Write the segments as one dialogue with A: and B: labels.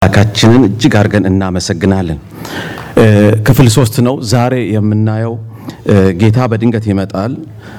A: አምላካችንን እጅግ አድርገን እናመሰግናለን። ክፍል ሶስት ነው ዛሬ የምናየው። ጌታ በድንገት ይመጣል፣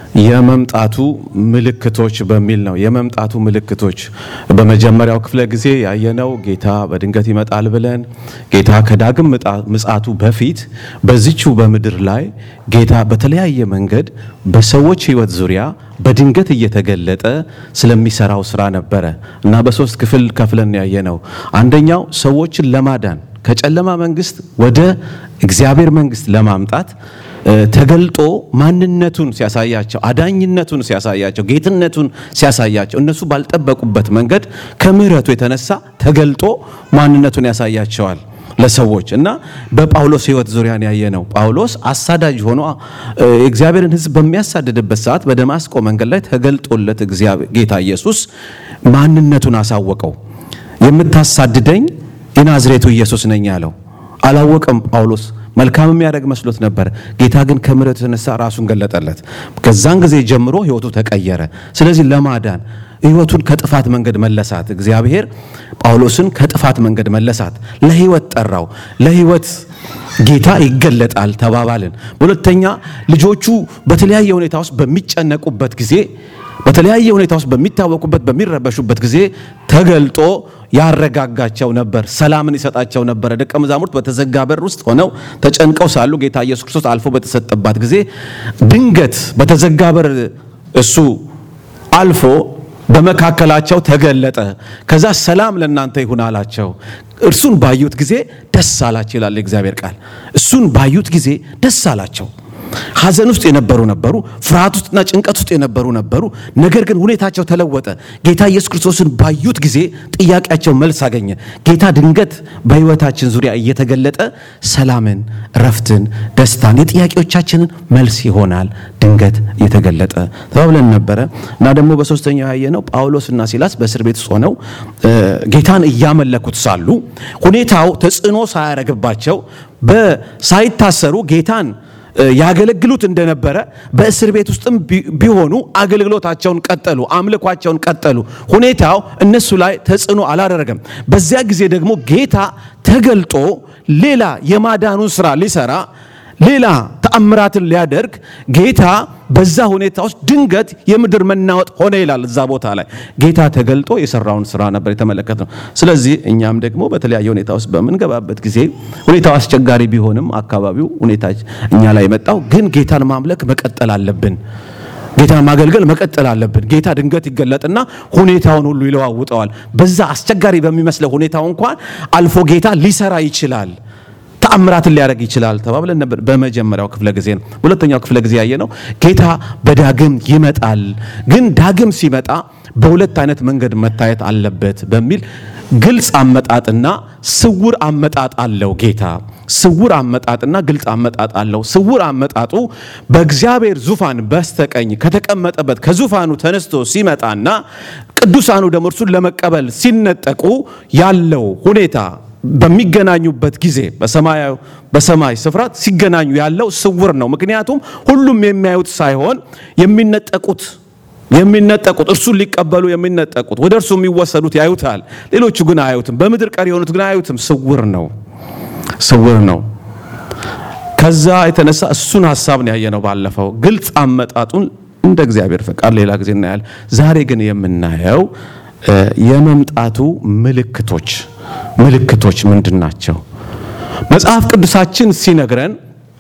A: የመምጣቱ ምልክቶች በሚል ነው። የመምጣቱ ምልክቶች በመጀመሪያው ክፍለ ጊዜ ያየነው ጌታ በድንገት ይመጣል ብለን ጌታ ከዳግም ምጽአቱ በፊት በዚችው በምድር ላይ ጌታ በተለያየ መንገድ በሰዎች ሕይወት ዙሪያ በድንገት እየተገለጠ ስለሚሰራው ስራ ነበረ እና በሶስት ክፍል ከፍለን ያየነው አንደኛው ሰዎችን ለማዳን ከጨለማ መንግስት ወደ እግዚአብሔር መንግስት ለማምጣት ተገልጦ ማንነቱን ሲያሳያቸው፣ አዳኝነቱን ሲያሳያቸው፣ ጌትነቱን ሲያሳያቸው እነሱ ባልጠበቁበት መንገድ ከምሕረቱ የተነሳ ተገልጦ ማንነቱን ያሳያቸዋል ለሰዎች እና በጳውሎስ ሕይወት ዙሪያን ያየ ነው። ጳውሎስ አሳዳጅ ሆኖ የእግዚአብሔርን ሕዝብ በሚያሳድድበት ሰዓት በደማስቆ መንገድ ላይ ተገልጦለት ጌታ ኢየሱስ ማንነቱን አሳወቀው። የምታሳድደኝ የናዝሬቱ ኢየሱስ ነኝ ያለው አላወቀም ጳውሎስ መልካም የሚያደርግ መስሎት ነበር። ጌታ ግን ከምሕረቱ የተነሳ ራሱን ገለጠለት። ከዛን ጊዜ ጀምሮ ህይወቱ ተቀየረ። ስለዚህ ለማዳን ህይወቱን ከጥፋት መንገድ መለሳት። እግዚአብሔር ጳውሎስን ከጥፋት መንገድ መለሳት፣ ለህይወት ጠራው። ለህይወት ጌታ ይገለጣል ተባባልን። በሁለተኛ ልጆቹ በተለያየ ሁኔታ ውስጥ በሚጨነቁበት ጊዜ በተለያየ ሁኔታ ውስጥ በሚታወቁበት በሚረበሹበት ጊዜ ተገልጦ ያረጋጋቸው ነበር፣ ሰላምን ይሰጣቸው ነበረ። ደቀ መዛሙርት በተዘጋ በር ውስጥ ሆነው ተጨንቀው ሳሉ ጌታ ኢየሱስ ክርስቶስ አልፎ በተሰጠባት ጊዜ ድንገት በተዘጋ በር እሱ አልፎ በመካከላቸው ተገለጠ። ከዛ ሰላም ለእናንተ ይሁን አላቸው። እርሱን ባዩት ጊዜ ደስ አላቸው ይላል የእግዚአብሔር ቃል። እሱን ባዩት ጊዜ ደስ አላቸው። ሐዘን ውስጥ የነበሩ ነበሩ። ፍርሃት ውስጥና ጭንቀት ውስጥ የነበሩ ነበሩ። ነገር ግን ሁኔታቸው ተለወጠ። ጌታ ኢየሱስ ክርስቶስን ባዩት ጊዜ ጥያቄያቸው መልስ አገኘ። ጌታ ድንገት በሕይወታችን ዙሪያ እየተገለጠ ሰላምን፣ ረፍትን፣ ደስታን፣ የጥያቄዎቻችንን መልስ ይሆናል ድንገት እየተገለጠ ተባብለን ነበረ እና ደግሞ በሶስተኛው ያየነው ጳውሎስና ሲላስ በእስር ቤት ውስጥ ሆነው ጌታን እያመለኩት ሳሉ ሁኔታው ተጽዕኖ ሳያረግባቸው ሳይታሰሩ ጌታን ያገለግሉት እንደነበረ በእስር ቤት ውስጥም ቢሆኑ አገልግሎታቸውን ቀጠሉ፣ አምልኳቸውን ቀጠሉ። ሁኔታው እነሱ ላይ ተጽዕኖ አላደረገም። በዚያ ጊዜ ደግሞ ጌታ ተገልጦ ሌላ የማዳኑን ስራ ሊሰራ ሌላ ተአምራትን ሊያደርግ ጌታ በዛ ሁኔታ ውስጥ ድንገት የምድር መናወጥ ሆነ ይላል። እዛ ቦታ ላይ ጌታ ተገልጦ የሰራውን ስራ ነበር የተመለከትነው። ስለዚህ እኛም ደግሞ በተለያየ ሁኔታ ውስጥ በምንገባበት ጊዜ ሁኔታው አስቸጋሪ ቢሆንም አካባቢው ሁኔታ እኛ ላይ የመጣው ግን ጌታን ማምለክ መቀጠል አለብን። ጌታን ማገልገል መቀጠል አለብን። ጌታ ድንገት ይገለጥና ሁኔታውን ሁሉ ይለዋውጠዋል። በዛ አስቸጋሪ በሚመስለው ሁኔታው እንኳን አልፎ ጌታ ሊሰራ ይችላል ተአምራትን ሊያደርግ ይችላል ተባብለን ነበር። በመጀመሪያው ክፍለ ጊዜ ነው። ሁለተኛው ክፍለ ጊዜ ያየ ነው ጌታ በዳግም ይመጣል። ግን ዳግም ሲመጣ በሁለት አይነት መንገድ መታየት አለበት በሚል ግልጽ አመጣጥና ስውር አመጣጥ አለው። ጌታ ስውር አመጣጥና ግልጽ አመጣጥ አለው። ስውር አመጣጡ በእግዚአብሔር ዙፋን በስተቀኝ ከተቀመጠበት ከዙፋኑ ተነስቶ ሲመጣና ቅዱሳኑ ደግሞ እርሱን ለመቀበል ሲነጠቁ ያለው ሁኔታ በሚገናኙበት ጊዜ በሰማይ ስፍራ ሲገናኙ ያለው ስውር ነው። ምክንያቱም ሁሉም የሚያዩት ሳይሆን የሚነጠቁት የሚነጠቁት እርሱን ሊቀበሉ የሚነጠቁት ወደ እርሱ የሚወሰዱት ያዩታል። ሌሎቹ ግን አያዩትም። በምድር ቀር የሆኑት ግን አያዩትም። ስውር ነው፣ ስውር ነው። ከዛ የተነሳ እሱን ሀሳብ ነው ያየነው ባለፈው። ግልጽ አመጣጡን እንደ እግዚአብሔር ፈቃድ ሌላ ጊዜ እናያለን። ዛሬ ግን የምናየው የመምጣቱ ምልክቶች ምልክቶች ምንድን ናቸው? መጽሐፍ ቅዱሳችን ሲነግረን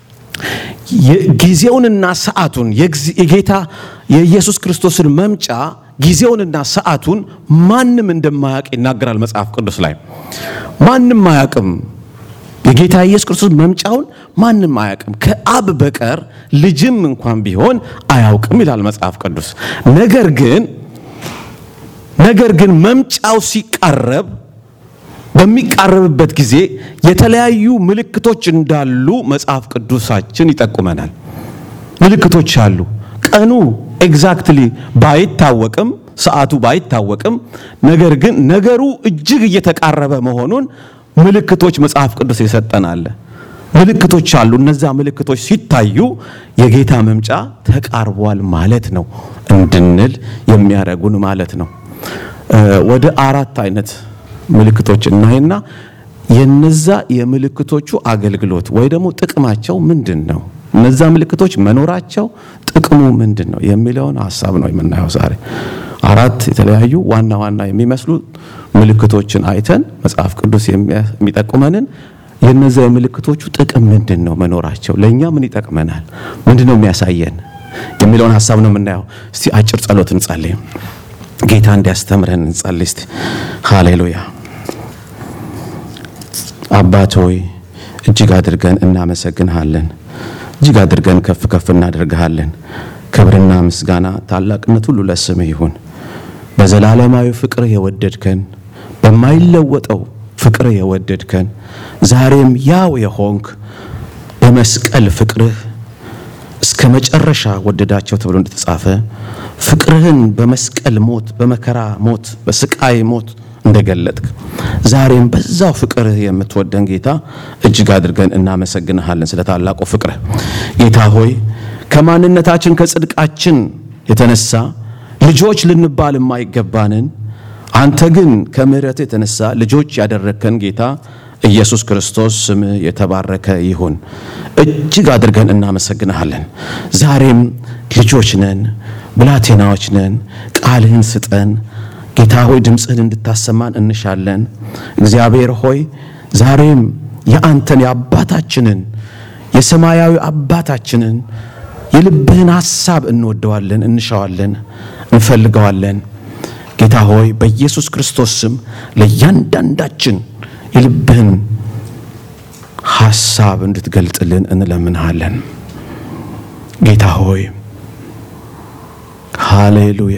A: ጊዜውንና ሰዓቱን የጌታ የኢየሱስ ክርስቶስን መምጫ ጊዜውንና ሰዓቱን ማንም እንደማያውቅ ይናገራል መጽሐፍ ቅዱስ ላይ። ማንም አያውቅም። የጌታ ኢየሱስ ክርስቶስ መምጫውን ማንም አያውቅም፣ ከአብ በቀር ልጅም እንኳን ቢሆን አያውቅም ይላል መጽሐፍ ቅዱስ። ነገር ግን ነገር ግን መምጫው ሲቃረብ በሚቃረብበት ጊዜ የተለያዩ ምልክቶች እንዳሉ መጽሐፍ ቅዱሳችን ይጠቁመናል። ምልክቶች አሉ። ቀኑ ኤግዛክትሊ ባይታወቅም፣ ሰዓቱ ባይታወቅም፣ ነገር ግን ነገሩ እጅግ እየተቃረበ መሆኑን ምልክቶች መጽሐፍ ቅዱስ ይሰጠናል። ምልክቶች አሉ። እነዛ ምልክቶች ሲታዩ የጌታ መምጫ ተቃርቧል ማለት ነው እንድንል የሚያደርጉን ማለት ነው። ወደ አራት አይነት ምልክቶች እናይና የነዛ የምልክቶቹ አገልግሎት ወይ ደግሞ ጥቅማቸው ምንድን ነው? እነዛ ምልክቶች መኖራቸው ጥቅሙ ምንድን ነው የሚለውን ሀሳብ ነው የምናየው ዛሬ። አራት የተለያዩ ዋና ዋና የሚመስሉ ምልክቶችን አይተን መጽሐፍ ቅዱስ የሚጠቁመንን የነዛ የምልክቶቹ ጥቅም ምንድን ነው መኖራቸው፣ ለእኛ ምን ይጠቅመናል፣ ምንድን ነው የሚያሳየን የሚለውን ሀሳብ ነው የምናየው። እስቲ አጭር ጸሎት እንጸልይ። ጌታ እንዲያስተምረን እንጸልይ እስቲ። ሃሌሉያ። አባት ሆይ እጅግ አድርገን እናመሰግንሃለን። እጅግ አድርገን ከፍ ከፍ እናደርግሃለን። ክብርና ምስጋና ታላቅነት ሁሉ ለስምህ ይሁን። በዘላለማዊ ፍቅርህ የወደድከን በማይለወጠው ፍቅርህ የወደድከን ዛሬም ያው የሆንክ በመስቀል ፍቅርህ እስከ መጨረሻ ወደዳቸው ተብሎ እንደተጻፈ ፍቅርህን በመስቀል ሞት፣ በመከራ ሞት፣ በስቃይ ሞት እንደገለጥክ ዛሬም በዛው ፍቅርህ የምትወደን ጌታ እጅግ አድርገን እናመሰግንሃለን ስለ ታላቁ ፍቅርህ። ጌታ ሆይ ከማንነታችን ከጽድቃችን የተነሳ ልጆች ልንባል የማይገባንን አንተ ግን ከምሕረት የተነሳ ልጆች ያደረግከን ጌታ ኢየሱስ ክርስቶስ ስምህ የተባረከ ይሁን። እጅግ አድርገን እናመሰግንሃለን። ዛሬም ልጆች ነን፣ ብላቴናዎች ነን። ቃልህን ስጠን ጌታ ሆይ ድምፅህን እንድታሰማን እንሻለን። እግዚአብሔር ሆይ ዛሬም የአንተን የአባታችንን የሰማያዊ አባታችንን የልብህን ሐሳብ እንወደዋለን፣ እንሻዋለን፣ እንፈልገዋለን። ጌታ ሆይ በኢየሱስ ክርስቶስ ስም ለእያንዳንዳችን የልብህን ሐሳብ እንድትገልጥልን እንለምንሃለን። ጌታ ሆይ ሃሌሉያ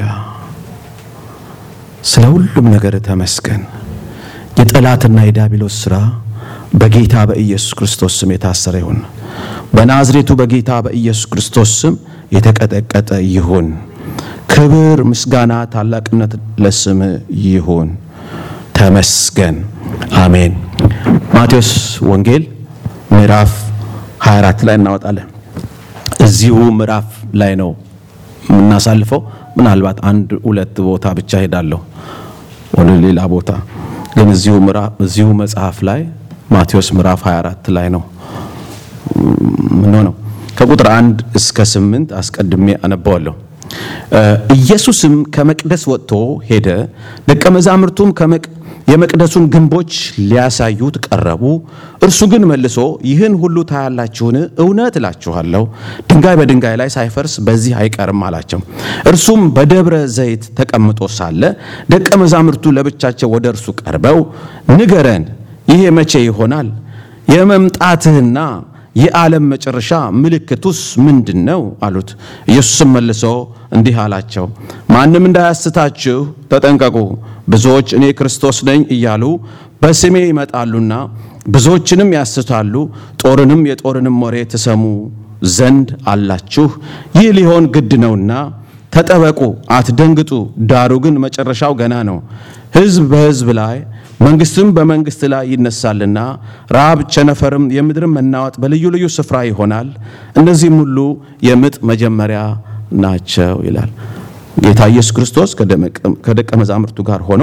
A: ስለ ሁሉም ነገር ተመስገን። የጠላትና የዲያብሎስ ሥራ በጌታ በኢየሱስ ክርስቶስ ስም የታሰረ ይሁን። በናዝሬቱ በጌታ በኢየሱስ ክርስቶስ ስም የተቀጠቀጠ ይሁን። ክብር፣ ምስጋና፣ ታላቅነት ለስም ይሁን። ተመስገን። አሜን። ማቴዎስ ወንጌል ምዕራፍ 24 ላይ እናወጣለን። እዚሁ ምዕራፍ ላይ ነው የምናሳልፈው። ምናልባት አንድ ሁለት ቦታ ብቻ ሄዳለሁ ወደ ሌላ ቦታ ግን እዚሁ ምዕራፍ እዚሁ መጽሐፍ ላይ ማቴዎስ ምዕራፍ 24 ላይ ነው ምን ሆነው ከቁጥር አንድ እስከ ስምንት አስቀድሜ አነባዋለሁ። ኢየሱስም ከመቅደስ ወጥቶ ሄደ፣ ደቀ መዛሙርቱም የመቅደሱን ግንቦች ሊያሳዩት ቀረቡ። እርሱ ግን መልሶ ይህን ሁሉ ታያላችሁን? እውነት እላችኋለሁ ድንጋይ በድንጋይ ላይ ሳይፈርስ በዚህ አይቀርም አላቸው። እርሱም በደብረ ዘይት ተቀምጦ ሳለ ደቀ መዛሙርቱ ለብቻቸው ወደ እርሱ ቀርበው ንገረን፣ ይሄ መቼ ይሆናል? የመምጣትህና የዓለም መጨረሻ ምልክቱስ ምንድን ነው አሉት። ኢየሱስም መልሶ እንዲህ አላቸው፣ ማንም እንዳያስታችሁ ተጠንቀቁ። ብዙዎች እኔ ክርስቶስ ነኝ እያሉ በስሜ ይመጣሉና ብዙዎችንም ያስታሉ። ጦርንም የጦርንም ወሬ ትሰሙ ዘንድ አላችሁ። ይህ ሊሆን ግድ ነውና ተጠበቁ፣ አትደንግጡ። ዳሩ ግን መጨረሻው ገና ነው። ሕዝብ በሕዝብ ላይ መንግስትም በመንግስት ላይ ይነሳልና ራብ፣ ቸነፈርም፣ የምድርም መናወጥ በልዩ ልዩ ስፍራ ይሆናል። እነዚህም ሁሉ የምጥ መጀመሪያ ናቸው ይላል። ጌታ ኢየሱስ ክርስቶስ ከደቀ መዛሙርቱ ጋር ሆኖ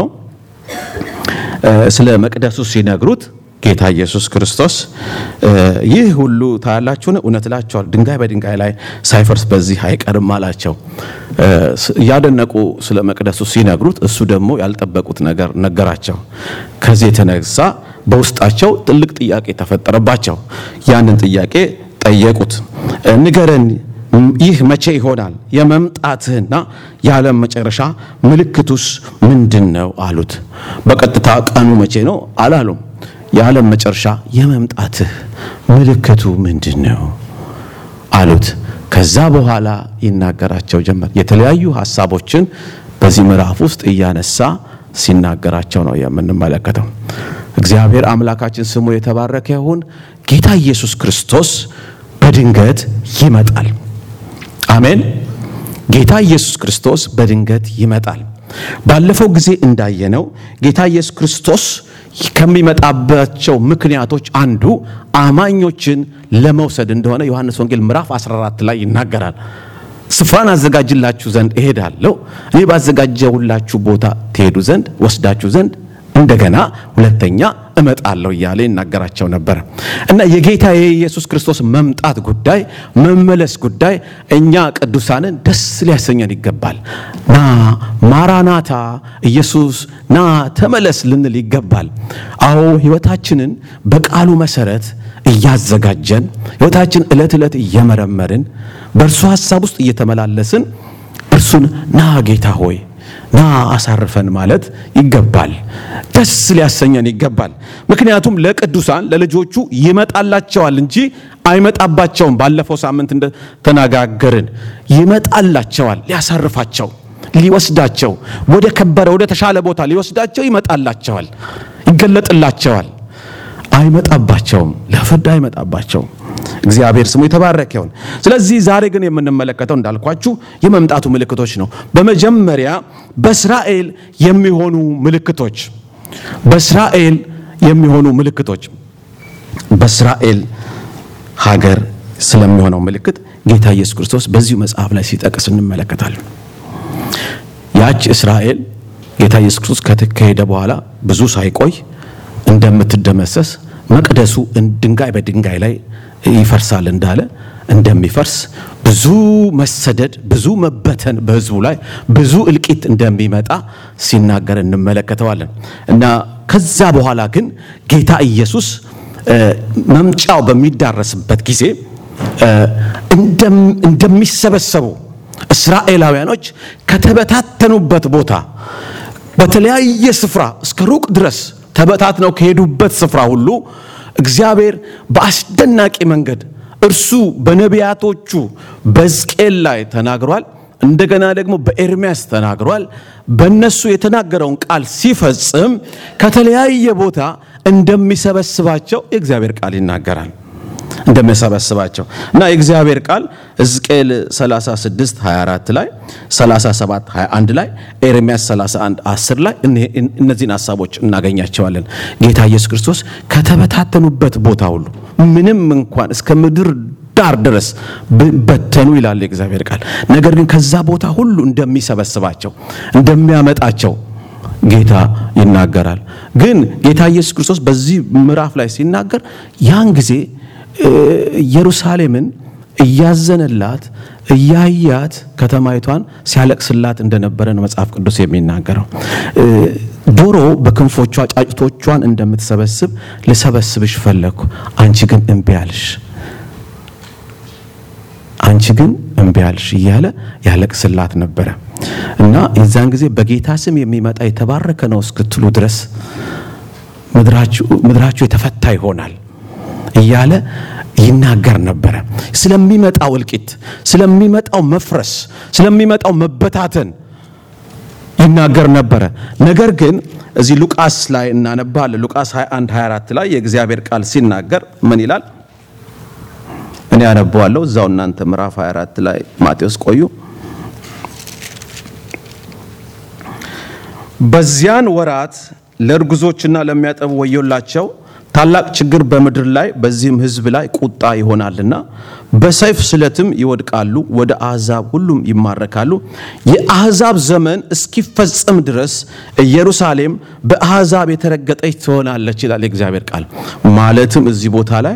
A: ስለ መቅደሱ ሲነግሩት ጌታ ኢየሱስ ክርስቶስ ይህ ሁሉ ታያላችሁን? እውነት እላችኋለሁ ድንጋይ በድንጋይ ላይ ሳይፈርስ በዚህ አይቀርም አላቸው። እያደነቁ ስለ መቅደሱ ሲነግሩት እሱ ደግሞ ያልጠበቁት ነገር ነገራቸው። ከዚህ የተነሳ በውስጣቸው ትልቅ ጥያቄ ተፈጠረባቸው። ያንን ጥያቄ ጠየቁት። ንገረን ይህ መቼ ይሆናል? የመምጣትህና የዓለም መጨረሻ ምልክቱስ ምንድን ነው አሉት። በቀጥታ ቀኑ መቼ ነው አላሉም። የዓለም መጨረሻ የመምጣትህ ምልክቱ ምንድን ነው አሉት። ከዛ በኋላ ይናገራቸው ጀመር። የተለያዩ ሀሳቦችን በዚህ ምዕራፍ ውስጥ እያነሳ ሲናገራቸው ነው የምንመለከተው። እግዚአብሔር አምላካችን ስሙ የተባረከ ይሁን። ጌታ ኢየሱስ ክርስቶስ በድንገት ይመጣል። አሜን። ጌታ ኢየሱስ ክርስቶስ በድንገት ይመጣል። ባለፈው ጊዜ እንዳየነው ጌታ ኢየሱስ ክርስቶስ ከሚመጣባቸው ምክንያቶች አንዱ አማኞችን ለመውሰድ እንደሆነ ዮሐንስ ወንጌል ምዕራፍ 14 ላይ ይናገራል። ስፍራን አዘጋጅላችሁ ዘንድ እሄዳለሁ፣ እኔ ባዘጋጀሁላችሁ ቦታ ትሄዱ ዘንድ ወስዳችሁ ዘንድ እንደገና ሁለተኛ እመጣለሁ እያለ ይናገራቸው ነበረ እና የጌታ የኢየሱስ ክርስቶስ መምጣት ጉዳይ መመለስ ጉዳይ እኛ ቅዱሳንን ደስ ሊያሰኘን ይገባል። ና ማራናታ፣ ኢየሱስ ና ተመለስ ልንል ይገባል። አዎ ሕይወታችንን በቃሉ መሰረት እያዘጋጀን ሕይወታችን ዕለት ዕለት እየመረመርን በእርሱ ሐሳብ ውስጥ እየተመላለስን እርሱን ና ጌታ ሆይ ና አሳርፈን ማለት ይገባል። ደስ ሊያሰኘን ይገባል። ምክንያቱም ለቅዱሳን ለልጆቹ ይመጣላቸዋል እንጂ አይመጣባቸውም። ባለፈው ሳምንት እንደተነጋገርን ይመጣላቸዋል፣ ሊያሳርፋቸው፣ ሊወስዳቸው፣ ወደ ከበረ ወደ ተሻለ ቦታ ሊወስዳቸው ይመጣላቸዋል፣ ይገለጥላቸዋል። አይመጣባቸውም፣ ለፍርድ አይመጣባቸውም። እግዚአብሔር ስሙ የተባረከ ይሁን። ስለዚህ ዛሬ ግን የምንመለከተው እንዳልኳችሁ የመምጣቱ ምልክቶች ነው። በመጀመሪያ በእስራኤል የሚሆኑ ምልክቶች በእስራኤል የሚሆኑ ምልክቶች በእስራኤል ሀገር ስለሚሆነው ምልክት ጌታ ኢየሱስ ክርስቶስ በዚሁ መጽሐፍ ላይ ሲጠቅስ እንመለከታለን። ያች እስራኤል ጌታ ኢየሱስ ክርስቶስ ከተካሄደ በኋላ ብዙ ሳይቆይ እንደምትደመሰስ መቅደሱ ድንጋይ በድንጋይ ላይ ይፈርሳል እንዳለ እንደሚፈርስ ብዙ መሰደድ፣ ብዙ መበተን በሕዝቡ ላይ ብዙ እልቂት እንደሚመጣ ሲናገር እንመለከተዋለን እና ከዛ በኋላ ግን ጌታ ኢየሱስ መምጫው በሚዳረስበት ጊዜ እንደሚሰበሰቡ እስራኤላውያኖች ከተበታተኑበት ቦታ በተለያየ ስፍራ እስከ ሩቅ ድረስ ተበታትነው ከሄዱበት ስፍራ ሁሉ እግዚአብሔር በአስደናቂ መንገድ እርሱ በነቢያቶቹ በሕዝቅኤል ላይ ተናግሯል። እንደገና ደግሞ በኤርሚያስ ተናግሯል። በእነሱ የተናገረውን ቃል ሲፈጽም ከተለያየ ቦታ እንደሚሰበስባቸው የእግዚአብሔር ቃል ይናገራል። እንደሚሰበስባቸው እና የእግዚአብሔር ቃል ሕዝቅኤል 36 24 ላይ 37 21 ላይ ኤርሚያስ 31 10 ላይ እነዚህን ሀሳቦች እናገኛቸዋለን። ጌታ ኢየሱስ ክርስቶስ ከተበታተኑበት ቦታ ሁሉ ምንም እንኳን እስከ ምድር ዳር ድረስ በተኑ ይላል የእግዚአብሔር ቃል። ነገር ግን ከዛ ቦታ ሁሉ እንደሚሰበስባቸው እንደሚያመጣቸው ጌታ ይናገራል። ግን ጌታ ኢየሱስ ክርስቶስ በዚህ ምዕራፍ ላይ ሲናገር ያን ጊዜ ኢየሩሳሌምን እያዘነላት እያያት ከተማይቷን ሲያለቅስላት እንደነበረ ነው መጽሐፍ ቅዱስ የሚናገረው። ዶሮ በክንፎቿ ጫጭቶቿን እንደምትሰበስብ ልሰበስብሽ ፈለግኩ፣ አንቺ ግን እምቢ አልሽ፣ አንቺ ግን እምቢ አልሽ እያለ ያለቅስላት ነበረ እና የዛን ጊዜ በጌታ ስም የሚመጣ የተባረከ ነው እስክትሉ ድረስ ምድራችሁ የተፈታ ይሆናል እያለ ይናገር ነበረ። ስለሚመጣው እልቂት፣ ስለሚመጣው መፍረስ፣ ስለሚመጣው መበታተን ይናገር ነበረ። ነገር ግን እዚህ ሉቃስ ላይ እናነባለን። ሉቃስ 21 24 ላይ የእግዚአብሔር ቃል ሲናገር ምን ይላል? እኔ ያነበዋለሁ፣ እዛው እናንተ ምዕራፍ 24 ላይ ማቴዎስ ቆዩ። በዚያን ወራት ለእርጉዞችና ለሚያጠቡ ወዮላቸው ታላቅ ችግር በምድር ላይ በዚህም ሕዝብ ላይ ቁጣ ይሆናልና በሰይፍ ስለትም ይወድቃሉ፣ ወደ አሕዛብ ሁሉም ይማረካሉ። የአሕዛብ ዘመን እስኪፈጸም ድረስ ኢየሩሳሌም በአሕዛብ የተረገጠች ትሆናለች ይላል የእግዚአብሔር ቃል። ማለትም እዚህ ቦታ ላይ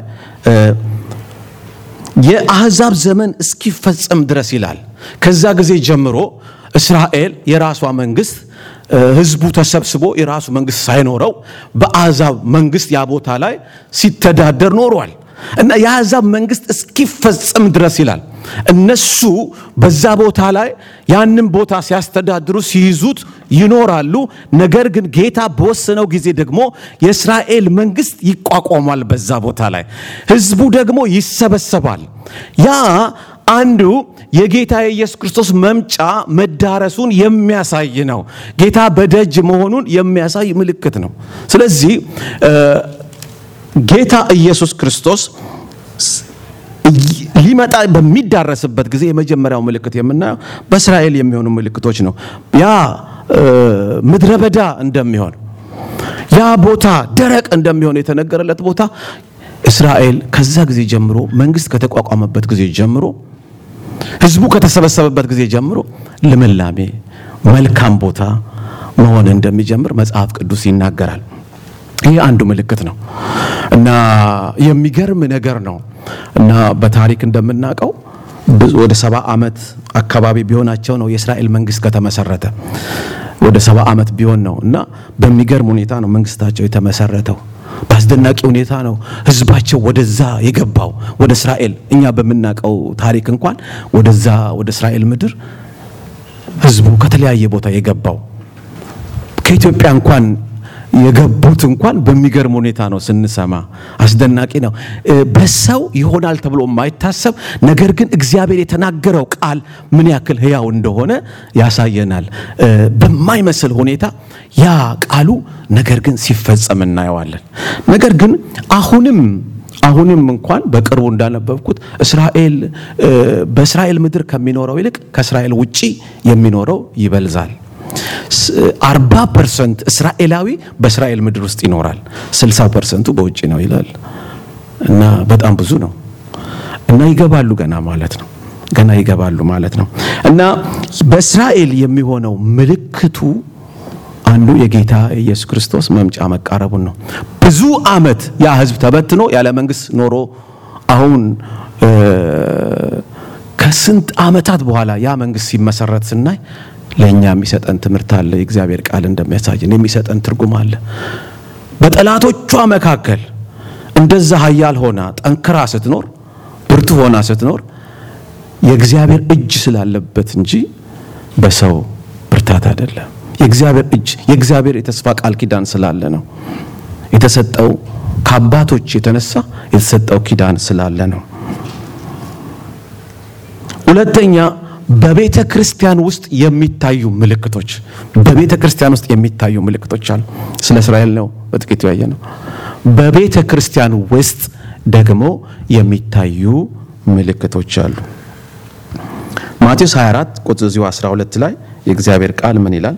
A: የአሕዛብ ዘመን እስኪፈጸም ድረስ ይላል። ከዛ ጊዜ ጀምሮ እስራኤል የራሷ መንግስት ህዝቡ ተሰብስቦ የራሱ መንግስት ሳይኖረው በአሕዛብ መንግስት ያ ቦታ ላይ ሲተዳደር ኖሯል እና የአሕዛብ መንግስት እስኪፈጸም ድረስ ይላል። እነሱ በዛ ቦታ ላይ ያንን ቦታ ሲያስተዳድሩ ሲይዙት ይኖራሉ። ነገር ግን ጌታ በወሰነው ጊዜ ደግሞ የእስራኤል መንግስት ይቋቋማል። በዛ ቦታ ላይ ህዝቡ ደግሞ ይሰበሰባል። ያ አንዱ የጌታ የኢየሱስ ክርስቶስ መምጫ መዳረሱን የሚያሳይ ነው። ጌታ በደጅ መሆኑን የሚያሳይ ምልክት ነው። ስለዚህ ጌታ ኢየሱስ ክርስቶስ ሊመጣ በሚዳረስበት ጊዜ የመጀመሪያው ምልክት የምናየው በእስራኤል የሚሆኑ ምልክቶች ነው። ያ ምድረ በዳ እንደሚሆን ያ ቦታ ደረቅ እንደሚሆን የተነገረለት ቦታ እስራኤል ከዛ ጊዜ ጀምሮ መንግስት ከተቋቋመበት ጊዜ ጀምሮ ህዝቡ ከተሰበሰበበት ጊዜ ጀምሮ ልምላሜ፣ መልካም ቦታ፣ መሆን እንደሚጀምር መጽሐፍ ቅዱስ ይናገራል። ይህ አንዱ ምልክት ነው እና የሚገርም ነገር ነው እና በታሪክ እንደምናውቀው ወደ ሰባ ዓመት አካባቢ ቢሆናቸው ነው የእስራኤል መንግስት ከተመሰረተ ወደ ሰባ ዓመት ቢሆን ነው እና በሚገርም ሁኔታ ነው መንግስታቸው የተመሰረተው። በአስደናቂ ሁኔታ ነው ህዝባቸው ወደዛ የገባው ወደ እስራኤል። እኛ በምናውቀው ታሪክ እንኳን ወደዛ ወደ እስራኤል ምድር ህዝቡ ከተለያየ ቦታ የገባው ከኢትዮጵያ እንኳን የገቡት እንኳን በሚገርም ሁኔታ ነው ስንሰማ፣ አስደናቂ ነው። በሰው ይሆናል ተብሎ የማይታሰብ ነገር ግን እግዚአብሔር የተናገረው ቃል ምን ያክል ህያው እንደሆነ ያሳየናል። በማይመስል ሁኔታ ያ ቃሉ ነገር ግን ሲፈጸም እናየዋለን። ነገር ግን አሁንም አሁንም እንኳን በቅርቡ እንዳነበብኩት እስራኤል በእስራኤል ምድር ከሚኖረው ይልቅ ከእስራኤል ውጪ የሚኖረው ይበልዛል። አርባ ፐርሰንት እስራኤላዊ በእስራኤል ምድር ውስጥ ይኖራል። ስልሳ ፐርሰንቱ በውጭ ነው ይላል እና በጣም ብዙ ነው እና ይገባሉ ገና ማለት ነው ገና ይገባሉ ማለት ነው እና በእስራኤል የሚሆነው ምልክቱ አንዱ የጌታ ኢየሱስ ክርስቶስ መምጫ መቃረቡን ነው። ብዙ ዓመት ያ ህዝብ ተበትኖ ያለ መንግስት ኖሮ አሁን ከስንት ዓመታት በኋላ ያ መንግስት ሲመሰረት ስናይ ለእኛ የሚሰጠን ትምህርት አለ። የእግዚአብሔር ቃል እንደሚያሳየን የሚሰጠን ትርጉም አለ። በጠላቶቿ መካከል እንደዛ ኃያል ሆና ጠንክራ ስትኖር፣ ብርቱ ሆና ስትኖር የእግዚአብሔር እጅ ስላለበት እንጂ በሰው ብርታት አይደለም። የእግዚአብሔር እጅ የእግዚአብሔር የተስፋ ቃል ኪዳን ስላለ ነው የተሰጠው። ከአባቶች የተነሳ የተሰጠው ኪዳን ስላለ ነው። ሁለተኛ በቤተ ክርስቲያን ውስጥ የሚታዩ ምልክቶች በቤተ ክርስቲያን ውስጥ የሚታዩ ምልክቶች አሉ። ስለ እስራኤል ነው በጥቂቱ ያየ ነው። በቤተ ክርስቲያን ውስጥ ደግሞ የሚታዩ ምልክቶች አሉ። ማቴዎስ 24 ቁጥር 12 ላይ የእግዚአብሔር ቃል ምን ይላል?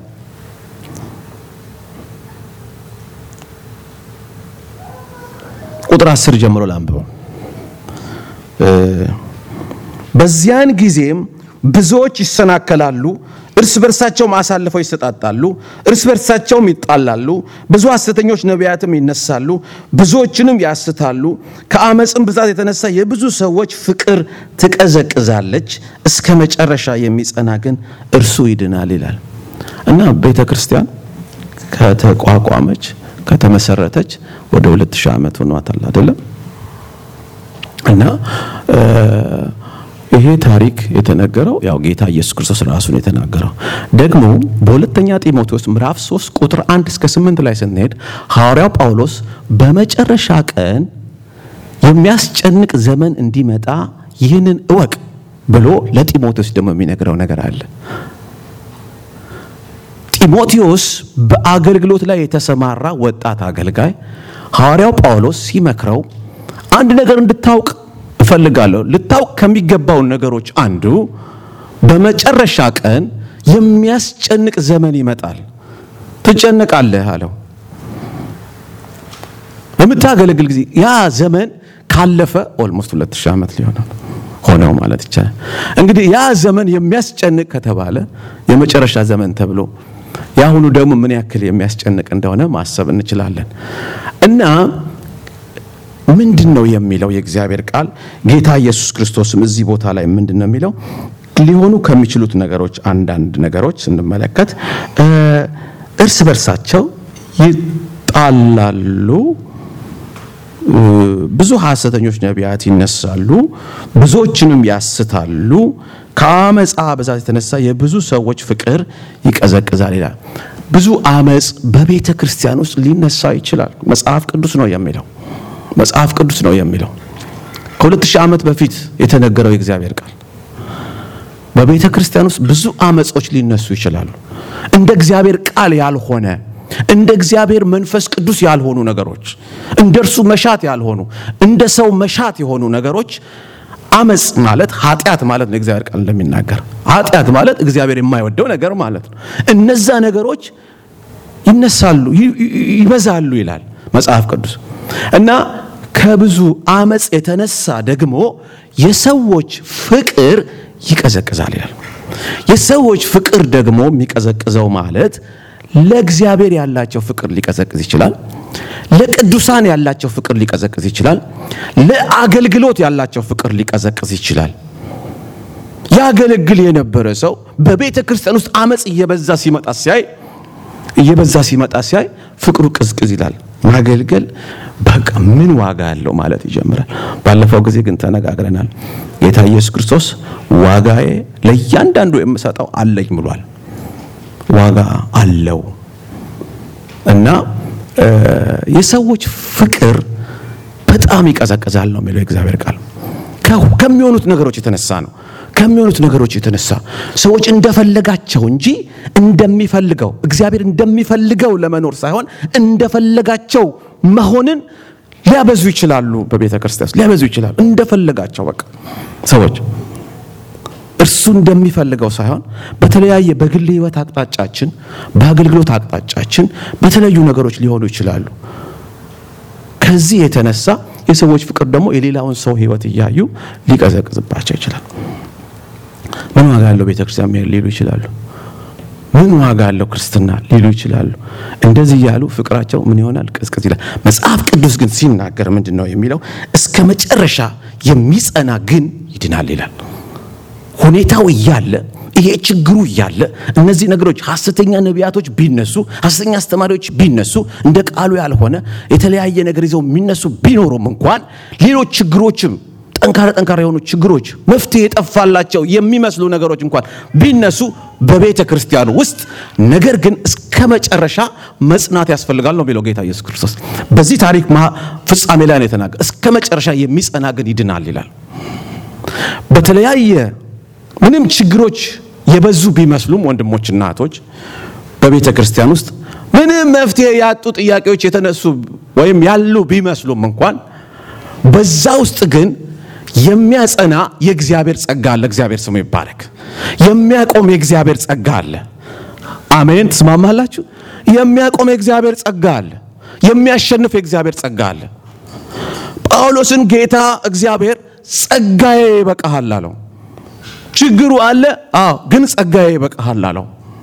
A: ቁጥር 10 ጀምሮ ላንብበው። በዚያን ጊዜም ብዙዎች ይሰናከላሉ፣ እርስ በርሳቸውም አሳልፈው ይሰጣጣሉ፣ እርስ በርሳቸውም ይጣላሉ። ብዙ ሐሰተኞች ነቢያትም ይነሳሉ፣ ብዙዎችንም ያስታሉ። ከአመፅም ብዛት የተነሳ የብዙ ሰዎች ፍቅር ትቀዘቅዛለች፣ እስከ መጨረሻ የሚጸና ግን እርሱ ይድናል ይላል እና ቤተ ክርስቲያን ከተቋቋመች ከተመሰረተች ወደ ሁለት ሺህ ዓመት ሆኗታል አይደለም እና ይሄ ታሪክ የተነገረው ያው ጌታ ኢየሱስ ክርስቶስ ራሱን የተናገረው ደግሞ በሁለተኛ ጢሞቴዎስ ምዕራፍ 3 ቁጥር 1 እስከ 8 ላይ ስንሄድ ሐዋርያው ጳውሎስ በመጨረሻ ቀን የሚያስጨንቅ ዘመን እንዲመጣ ይህንን እወቅ ብሎ ለጢሞቴዎስ ደግሞ የሚነግረው ነገር አለ። ጢሞቴዎስ በአገልግሎት ላይ የተሰማራ ወጣት አገልጋይ ሐዋርያው ጳውሎስ ሲመክረው አንድ ነገር እንድታውቅ እፈልጋለሁ። ልታውቅ ከሚገባውን ነገሮች አንዱ በመጨረሻ ቀን የሚያስጨንቅ ዘመን ይመጣል። ትጨነቃለህ አለው። በምታገለግል ጊዜ ያ ዘመን ካለፈ ኦልሞስት ሁለት ሺህ ዓመት ሊሆነው ሆነው ማለት ይቻላል። እንግዲህ ያ ዘመን የሚያስጨንቅ ከተባለ የመጨረሻ ዘመን ተብሎ የአሁኑ ደግሞ ምን ያክል የሚያስጨንቅ እንደሆነ ማሰብ እንችላለን እና ምንድን ነው የሚለው የእግዚአብሔር ቃል? ጌታ ኢየሱስ ክርስቶስም እዚህ ቦታ ላይ ምንድን ነው የሚለው? ሊሆኑ ከሚችሉት ነገሮች አንዳንድ ነገሮች ስንመለከት እርስ በርሳቸው ይጣላሉ፣ ብዙ ሐሰተኞች ነቢያት ይነሳሉ፣ ብዙዎችንም ያስታሉ፣ ከአመፃ ብዛት የተነሳ የብዙ ሰዎች ፍቅር ይቀዘቅዛል ይላል። ብዙ አመፅ በቤተ ክርስቲያን ውስጥ ሊነሳ ይችላል። መጽሐፍ ቅዱስ ነው የሚለው መጽሐፍ ቅዱስ ነው የሚለው። ከሁለት ሺህ ዓመት በፊት የተነገረው የእግዚአብሔር ቃል በቤተ ክርስቲያን ውስጥ ብዙ አመጾች ሊነሱ ይችላሉ። እንደ እግዚአብሔር ቃል ያልሆነ እንደ እግዚአብሔር መንፈስ ቅዱስ ያልሆኑ ነገሮች፣ እንደ እርሱ መሻት ያልሆኑ እንደ ሰው መሻት የሆኑ ነገሮች አመፅ ማለት ኃጢአት ማለት ነው። የእግዚአብሔር ቃል እንደሚናገር ኃጢአት ማለት እግዚአብሔር የማይወደው ነገር ማለት ነው። እነዛ ነገሮች ይነሳሉ፣ ይበዛሉ ይላል መጽሐፍ ቅዱስ እና ከብዙ አመፅ የተነሳ ደግሞ የሰዎች ፍቅር ይቀዘቅዛል ይላል። የሰዎች ፍቅር ደግሞ የሚቀዘቅዘው ማለት ለእግዚአብሔር ያላቸው ፍቅር ሊቀዘቅዝ ይችላል። ለቅዱሳን ያላቸው ፍቅር ሊቀዘቅዝ ይችላል። ለአገልግሎት ያላቸው ፍቅር ሊቀዘቅዝ ይችላል። ያገለግል የነበረ ሰው በቤተ ክርስቲያን ውስጥ አመፅ እየበዛ ሲመጣ ሲያይ እየበዛ ሲመጣ ሲያይ ፍቅሩ ቅዝቅዝ ይላል። ማገልገል በቃ ምን ዋጋ አለው ማለት ይጀምራል። ባለፈው ጊዜ ግን ተነጋግረናል። ጌታ ኢየሱስ ክርስቶስ ዋጋዬ ለእያንዳንዱ የምሰጠው አለኝ ብሏል። ዋጋ አለው እና የሰዎች ፍቅር በጣም ይቀዘቅዛል ነው የሚለው የእግዚአብሔር ቃል። ከሚሆኑት ነገሮች የተነሳ ነው ከሚሆኑት ነገሮች የተነሳ ሰዎች እንደፈለጋቸው እንጂ እንደሚፈልገው እግዚአብሔር እንደሚፈልገው ለመኖር ሳይሆን እንደፈለጋቸው መሆንን ሊያበዙ ይችላሉ። በቤተ ክርስቲያን ውስጥ ሊያበዙ ይችላሉ። እንደፈለጋቸው በቃ ሰዎች እርሱ እንደሚፈልገው ሳይሆን በተለያየ በግል ሕይወት አቅጣጫችን፣ በአገልግሎት አቅጣጫችን በተለያዩ ነገሮች ሊሆኑ ይችላሉ። ከዚህ የተነሳ የሰዎች ፍቅር ደግሞ የሌላውን ሰው ሕይወት እያዩ ሊቀዘቅዝባቸው ይችላል። ምን ዋጋ አለው ቤተ ክርስቲያን መሄድ ሊሉ ይችላሉ። ምን ዋጋ አለው ክርስትና ሊሉ ይችላሉ። እንደዚህ እያሉ ፍቅራቸው ምን ይሆናል? ቅዝቅዝ ይላል። መጽሐፍ ቅዱስ ግን ሲናገር ምንድን ነው የሚለው? እስከ መጨረሻ የሚጸና ግን ይድናል ይላል። ሁኔታው እያለ ይሄ ችግሩ እያለ እነዚህ ነገሮች ሐሰተኛ ነቢያቶች ቢነሱ፣ ሐሰተኛ አስተማሪዎች ቢነሱ፣ እንደ ቃሉ ያልሆነ የተለያየ ነገር ይዘው የሚነሱ ቢኖሩም እንኳን ሌሎች ችግሮችም ጠንካራ ጠንካራ የሆኑ ችግሮች መፍትሄ የጠፋላቸው የሚመስሉ ነገሮች እንኳን ቢነሱ በቤተ ክርስቲያኑ ውስጥ ነገር ግን እስከ መጨረሻ መጽናት ያስፈልጋል ነው የሚለው ጌታ ኢየሱስ ክርስቶስ። በዚህ ታሪክ ፍጻሜ ላይ ነው የተናገረ። እስከ መጨረሻ የሚጸና ግን ይድናል ይላል። በተለያየ ምንም ችግሮች የበዙ ቢመስሉም ወንድሞችና እህቶች በቤተ ክርስቲያን ውስጥ ምንም መፍትሄ ያጡ ጥያቄዎች የተነሱ ወይም ያሉ ቢመስሉም እንኳን በዛ ውስጥ ግን የሚያጸና የእግዚአብሔር ጸጋ አለ። እግዚአብሔር ስሙ ይባረክ። የሚያቆም የእግዚአብሔር ጸጋ አለ። አሜን። ትስማማላችሁ? የሚያቆም የእግዚአብሔር ጸጋ አለ። የሚያሸንፍ የእግዚአብሔር ጸጋ አለ። ጳውሎስን ጌታ እግዚአብሔር ጸጋዬ ይበቃሃል አለው። ችግሩ አለ፣ አዎ፣ ግን ጸጋዬ ይበቃሃል አለው።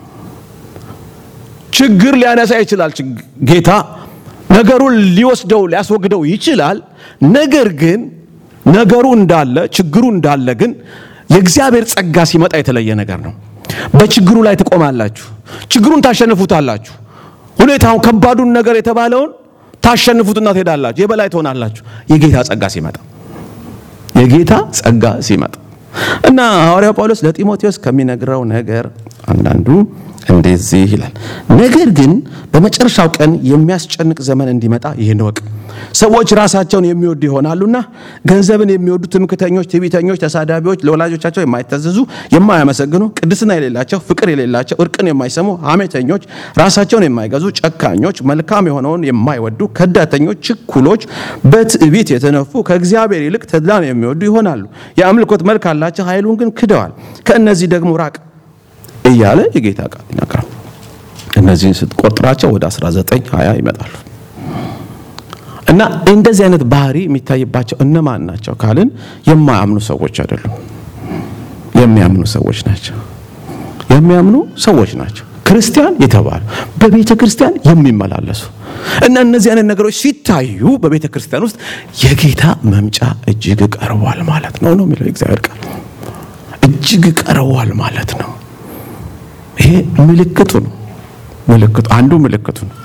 A: ችግር ሊያነሳ ይችላል ጌታ ነገሩን ሊወስደው ሊያስወግደው ይችላል። ነገር ግን ነገሩ እንዳለ ችግሩ እንዳለ ግን የእግዚአብሔር ጸጋ ሲመጣ የተለየ ነገር ነው። በችግሩ ላይ ትቆማላችሁ። ችግሩን ታሸንፉታላችሁ። ሁኔታውን ከባዱን ነገር የተባለውን ታሸንፉትና ትሄዳላችሁ። የበላይ ትሆናላችሁ። የጌታ ጸጋ ሲመጣ የጌታ ጸጋ ሲመጣ እና ሐዋርያው ጳውሎስ ለጢሞቴዎስ ከሚነግረው ነገር አንዳንዱ እንደዚህ ይላል። ነገር ግን በመጨረሻው ቀን የሚያስጨንቅ ዘመን እንዲመጣ ይህን እወቅ። ሰዎች ራሳቸውን የሚወዱ ይሆናሉና ገንዘብን የሚወዱ ትምክተኞች፣ ትዕቢተኞች፣ ተሳዳቢዎች፣ ለወላጆቻቸው የማይታዘዙ፣ የማያመሰግኑ፣ ቅድስና የሌላቸው፣ ፍቅር የሌላቸው፣ እርቅን የማይሰሙ፣ ሐሜተኞች፣ ራሳቸውን የማይገዙ፣ ጨካኞች፣ መልካም የሆነውን የማይወዱ፣ ከዳተኞች፣ ችኩሎች፣ በትዕቢት የተነፉ፣ ከእግዚአብሔር ይልቅ ተድላን የሚወዱ ይሆናሉ። የአምልኮት መልክ አላቸው፣ ኃይሉን ግን ክደዋል። ከእነዚህ ደግሞ ራቅ እያለ የጌታ ቃል ይናገራል። እነዚህን ስትቆጥራቸው ወደ 19 20 ይመጣሉ። እና እንደዚህ አይነት ባህሪ የሚታይባቸው እነማን ናቸው ካልን የማያምኑ ሰዎች አይደሉም። የሚያምኑ ሰዎች ናቸው። የሚያምኑ ሰዎች ናቸው። ክርስቲያን የተባሉ በቤተ ክርስቲያን የሚመላለሱ እና እነዚህ አይነት ነገሮች ሲታዩ በቤተ ክርስቲያን ውስጥ የጌታ መምጫ እጅግ ቀርቧል ማለት ነው ነው የሚለው የእግዚአብሔር ቃል እጅግ ቀርቧል ማለት ነው። ይሄ ምልክቱ ነው። ምልክቱ አንዱ ምልክቱ ነው።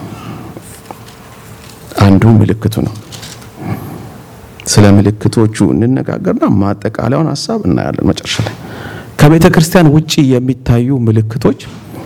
A: አንዱ ምልክቱ ነው። ስለ ምልክቶቹ እንነጋገርና ማጠቃለያውን ሀሳብ እናያለን መጨረሻ ላይ። ከቤተ ክርስቲያን ውጪ የሚታዩ ምልክቶች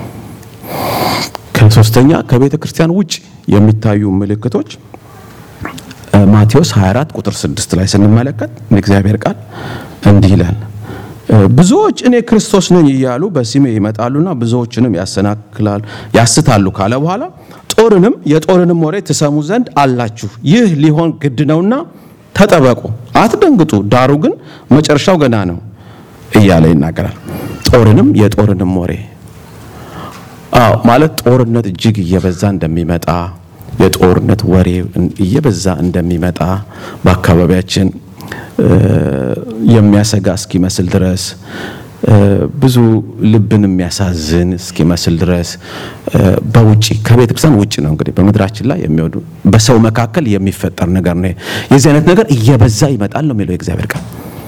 A: ከሶስተኛ ከቤተ ክርስቲያን ውጪ የሚታዩ ምልክቶች ማቴዎስ 24 ቁጥር 6 ላይ ስንመለከት እግዚአብሔር ቃል እንዲህ ይላል ብዙዎች እኔ ክርስቶስ ነኝ እያሉ በስሜ ይመጣሉና ብዙዎችንም ያሰናክላል ያስታሉ ካለ በኋላ ጦርንም የጦርንም ወሬ ትሰሙ ዘንድ አላችሁ። ይህ ሊሆን ግድ ነውና ተጠበቁ፣ አትደንግጡ፣ ዳሩ ግን መጨረሻው ገና ነው እያለ ይናገራል። ጦርንም የጦርንም ወሬ አዎ፣ ማለት ጦርነት እጅግ እየበዛ እንደሚመጣ የጦርነት ወሬ እየበዛ እንደሚመጣ በአካባቢያችን የሚያሰጋ እስኪመስል ድረስ ብዙ ልብን የሚያሳዝን እስኪመስል ድረስ በውጭ ከቤተ ክርስቲያን ውጭ ነው እንግዲህ በምድራችን ላይ የሚወዱ በሰው መካከል የሚፈጠር ነገር ነው። የዚህ አይነት ነገር እየበዛ ይመጣል ነው የሚለው የእግዚአብሔር ቃል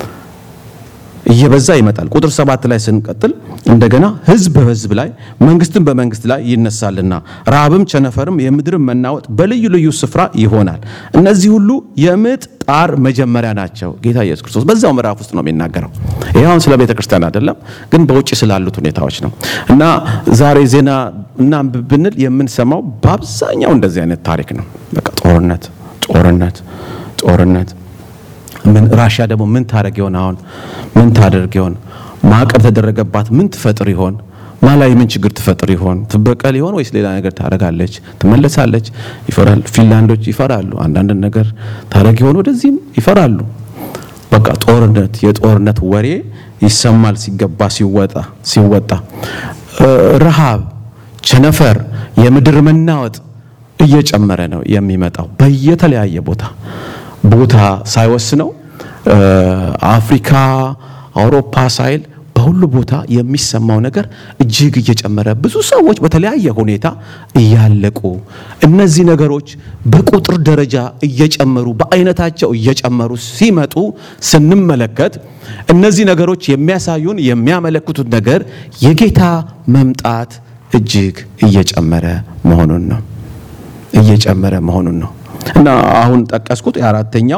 A: እየበዛ ይመጣል። ቁጥር ሰባት ላይ ስንቀጥል እንደገና ሕዝብ በሕዝብ ላይ መንግስትን በመንግስት ላይ ይነሳልና ረሃብም ቸነፈርም የምድርም መናወጥ በልዩ ልዩ ስፍራ ይሆናል። እነዚህ ሁሉ የምጥ ጣር መጀመሪያ ናቸው። ጌታ ኢየሱስ ክርስቶስ በዛው ምዕራፍ ውስጥ ነው የሚናገረው። ይህ አሁን ስለ ቤተ ክርስቲያን አይደለም፣ ግን በውጭ ስላሉት ሁኔታዎች ነው እና ዛሬ ዜና እና ብንል የምንሰማው በአብዛኛው እንደዚህ አይነት ታሪክ ነው። በቃ ጦርነት፣ ጦርነት፣ ጦርነት ምን ራሽያ ደግሞ ምን ታደርግ ይሆን? አሁን ምን ታደርግ ይሆን? ማዕቀብ ተደረገባት ምን ትፈጥር ይሆን? ማላይ ምን ችግር ትፈጥር ይሆን? ትበቀል ይሆን ወይስ ሌላ ነገር ታደርጋለች? ትመለሳለች? ይፈራል። ፊንላንዶች ይፈራሉ። አንዳንድ ነገር ታደርግ ይሆን? ወደዚህም ይፈራሉ። በቃ ጦርነት፣ የጦርነት ወሬ ይሰማል ሲገባ ሲወጣ ሲወጣ ረሃብ፣ ቸነፈር፣ የምድር መናወጥ እየጨመረ ነው የሚመጣው በየተለያየ ቦታ ቦታ ሳይወስነው አፍሪካ፣ አውሮፓ ሳይል በሁሉ ቦታ የሚሰማው ነገር እጅግ እየጨመረ ብዙ ሰዎች በተለያየ ሁኔታ እያለቁ እነዚህ ነገሮች በቁጥር ደረጃ እየጨመሩ በአይነታቸው እየጨመሩ ሲመጡ ስንመለከት እነዚህ ነገሮች የሚያሳዩን የሚያመለክቱት ነገር የጌታ መምጣት እጅግ እየጨመረ መሆኑን ነው እየጨመረ መሆኑን ነው። እና አሁን ጠቀስኩት የአራተኛው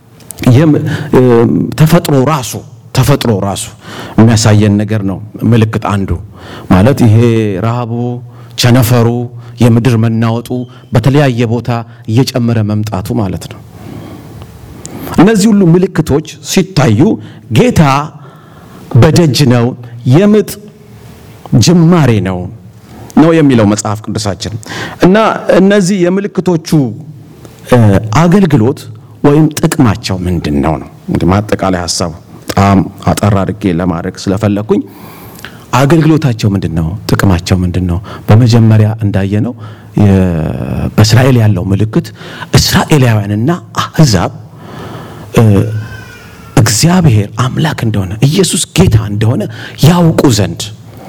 A: ተፈጥሮ ራሱ ተፈጥሮ ራሱ የሚያሳየን ነገር ነው። ምልክት አንዱ ማለት ይሄ ረሃቡ፣ ቸነፈሩ፣ የምድር መናወጡ በተለያየ ቦታ እየጨመረ መምጣቱ ማለት ነው። እነዚህ ሁሉ ምልክቶች ሲታዩ ጌታ በደጅ ነው፣ የምጥ ጅማሬ ነው ነው የሚለው መጽሐፍ ቅዱሳችን እና እነዚህ የምልክቶቹ አገልግሎት ወይም ጥቅማቸው ምንድን ነው ነው እንግዲህ ማጠቃላይ ሀሳቡ በጣም አጠር አድርጌ ለማድረግ ስለፈለግኩኝ አገልግሎታቸው ምንድን ነው? ጥቅማቸው ምንድን ነው? በመጀመሪያ እንዳየነው በእስራኤል ያለው ምልክት እስራኤላውያንና አሕዛብ እግዚአብሔር አምላክ እንደሆነ ኢየሱስ ጌታ እንደሆነ ያውቁ ዘንድ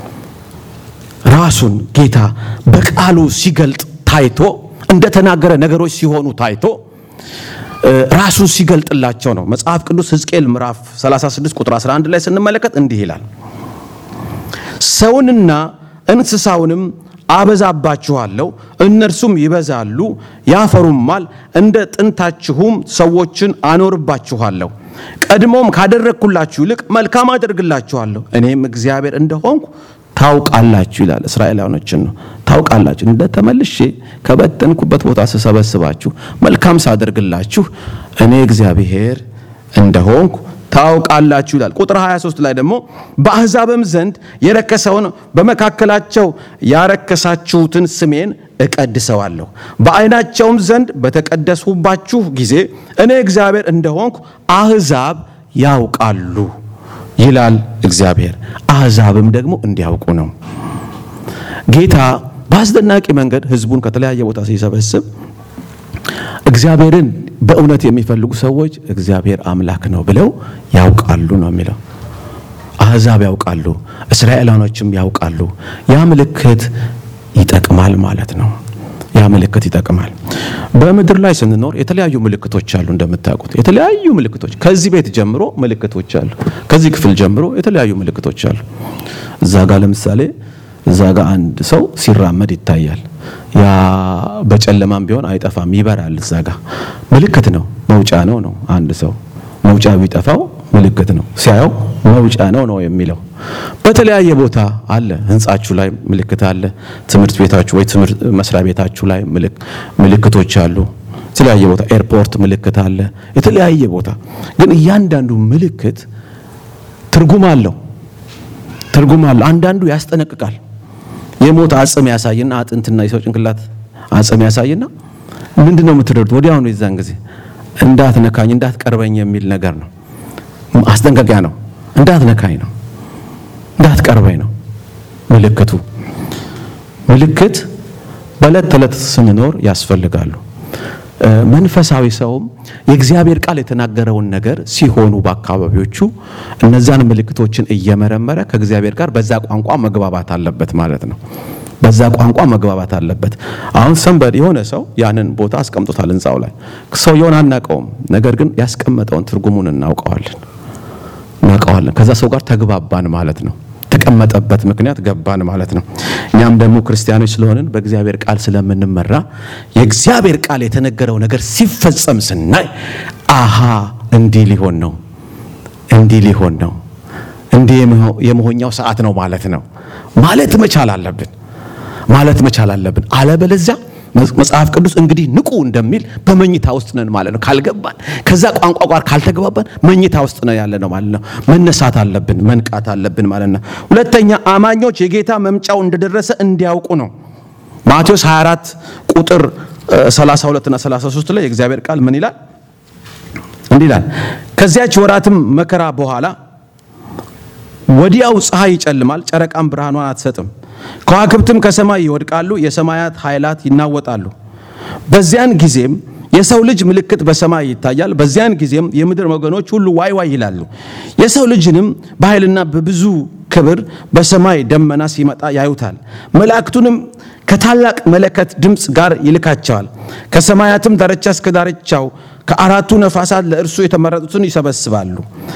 A: ራሱን ጌታ በቃሉ ሲገልጥ ታይቶ እንደተናገረ ነገሮች ሲሆኑ ታይቶ ራሱን ሲገልጥላቸው ነው። መጽሐፍ ቅዱስ ሕዝቅኤል ምዕራፍ 36 ቁጥር 11 ላይ ስንመለከት እንዲህ ይላል፣ ሰውንና እንስሳውንም አበዛባችኋለሁ፣ እነርሱም ይበዛሉ ያፈሩማል፣ እንደ ጥንታችሁም ሰዎችን አኖርባችኋለሁ፣ ቀድሞም ካደረግኩላችሁ ይልቅ መልካም አደርግላችኋለሁ፣ እኔም እግዚአብሔር እንደሆንኩ ታውቃላችሁ ይላል። እስራኤላውያኖችን ነው ታውቃላችሁ፣ እንደ ተመልሼ ከበተንኩበት ቦታ ስሰበስባችሁ መልካም ሳደርግላችሁ እኔ እግዚአብሔር እንደሆንኩ ታውቃላችሁ ይላል። ቁጥር 23 ላይ ደግሞ በአሕዛብም ዘንድ የረከሰውን በመካከላቸው ያረከሳችሁትን ስሜን እቀድሰዋለሁ፣ በዓይናቸውም ዘንድ በተቀደስሁባችሁ ጊዜ እኔ እግዚአብሔር እንደሆንኩ አሕዛብ ያውቃሉ ይላል እግዚአብሔር። አሕዛብም ደግሞ እንዲያውቁ ነው። ጌታ በአስደናቂ መንገድ ሕዝቡን ከተለያየ ቦታ ሲሰበስብ እግዚአብሔርን በእውነት የሚፈልጉ ሰዎች እግዚአብሔር አምላክ ነው ብለው ያውቃሉ ነው የሚለው። አሕዛብ ያውቃሉ፣ እስራኤላኖችም ያውቃሉ። ያ ምልክት ይጠቅማል ማለት ነው። ያ ምልክት ይጠቅማል። በምድር ላይ ስንኖር የተለያዩ ምልክቶች አሉ። እንደምታውቁት የተለያዩ ምልክቶች ከዚህ ቤት ጀምሮ ምልክቶች አሉ። ከዚህ ክፍል ጀምሮ የተለያዩ ምልክቶች አሉ። እዛ ጋር ለምሳሌ እዛ ጋር አንድ ሰው ሲራመድ ይታያል። ያ በጨለማም ቢሆን አይጠፋም፣ ይበራል። እዛ ጋር ምልክት ነው፣ መውጫ ነው ነው። አንድ ሰው መውጫ ቢጠፋው ምልክት ነው፣ ሲያየው መውጫ ነው ነው የሚለው። በተለያየ ቦታ አለ። ህንጻችሁ ላይ ምልክት አለ። ትምህርት ቤታችሁ ወይ ትምህርት መስሪያ ቤታችሁ ላይ ምልክቶች አሉ። የተለያየ ቦታ ኤርፖርት ምልክት አለ። የተለያየ ቦታ ግን እያንዳንዱ ምልክት ትርጉም አለው። ትርጉም አለው። አንዳንዱ ያስጠነቅቃል። የሞት አጽም ያሳይና አጥንትና የሰው ጭንቅላት አጽም ያሳይና ምንድን ነው የምትረዱት? ወዲያውኑ የዛን ጊዜ እንዳትነካኝ እንዳትቀርበኝ የሚል ነገር ነው። አስጠንቀቂያ ነው። እንዳትነካኝ ነው፣ እንዳትቀርበኝ ነው ምልክቱ። ምልክት በዕለት ተዕለት ስንኖር ያስፈልጋሉ። መንፈሳዊ ሰውም የእግዚአብሔር ቃል የተናገረውን ነገር ሲሆኑ በአካባቢዎቹ እነዛን ምልክቶችን እየመረመረ ከእግዚአብሔር ጋር በዛ ቋንቋ መግባባት አለበት ማለት ነው። በዛ ቋንቋ መግባባት አለበት። አሁን ሰንበድ የሆነ ሰው ያንን ቦታ አስቀምጦታል ህንፃው ላይ ሰውየውን አናውቀውም፣ ነገር ግን ያስቀመጠውን ትርጉሙን እናውቀዋለን እናውቀዋለን። ከዛ ሰው ጋር ተግባባን ማለት ነው። ተቀመጠበት ምክንያት ገባን ማለት ነው። እኛም ደግሞ ክርስቲያኖች ስለሆንን በእግዚአብሔር ቃል ስለምንመራ የእግዚአብሔር ቃል የተነገረው ነገር ሲፈጸም ስናይ አሃ እንዲህ ሊሆን ነው፣ እንዲህ ሊሆን ነው፣ እንዲህ የመሆኛው ሰዓት ነው ማለት ነው ማለት መቻል አለብን ማለት መቻል አለብን። አለበለዚያ መጽሐፍ ቅዱስ እንግዲህ ንቁ እንደሚል በመኝታ ውስጥ ነን ማለት ነው። ካልገባን ከዛ ቋንቋ ጋር ካልተግባባን መኝታ ውስጥ ነው ያለ ነው ማለት ነው። መነሳት አለብን፣ መንቃት አለብን ማለት ነው። ሁለተኛ አማኞች የጌታ መምጫው እንደደረሰ እንዲያውቁ ነው። ማቴዎስ 24 ቁጥር 32 እና 33 ላይ የእግዚአብሔር ቃል ምን ይላል? እንዲህ ይላል፣ ከዚያች ወራትም መከራ በኋላ ወዲያው ፀሐይ ይጨልማል፣ ጨረቃም ብርሃኗን አትሰጥም፣ ከዋክብትም ከሰማይ ይወድቃሉ፣ የሰማያት ኃይላት ይናወጣሉ። በዚያን ጊዜም የሰው ልጅ ምልክት በሰማይ ይታያል። በዚያን ጊዜም የምድር ወገኖች ሁሉ ዋይ ዋይ ይላሉ። የሰው ልጅንም በኃይልና በብዙ ክብር በሰማይ ደመና ሲመጣ ያዩታል። መላእክቱንም ከታላቅ መለከት ድምፅ ጋር ይልካቸዋል። ከሰማያትም ዳርቻ እስከ ዳርቻው ከአራቱ ነፋሳት ለእርሱ የተመረጡትን ይሰበስባሉ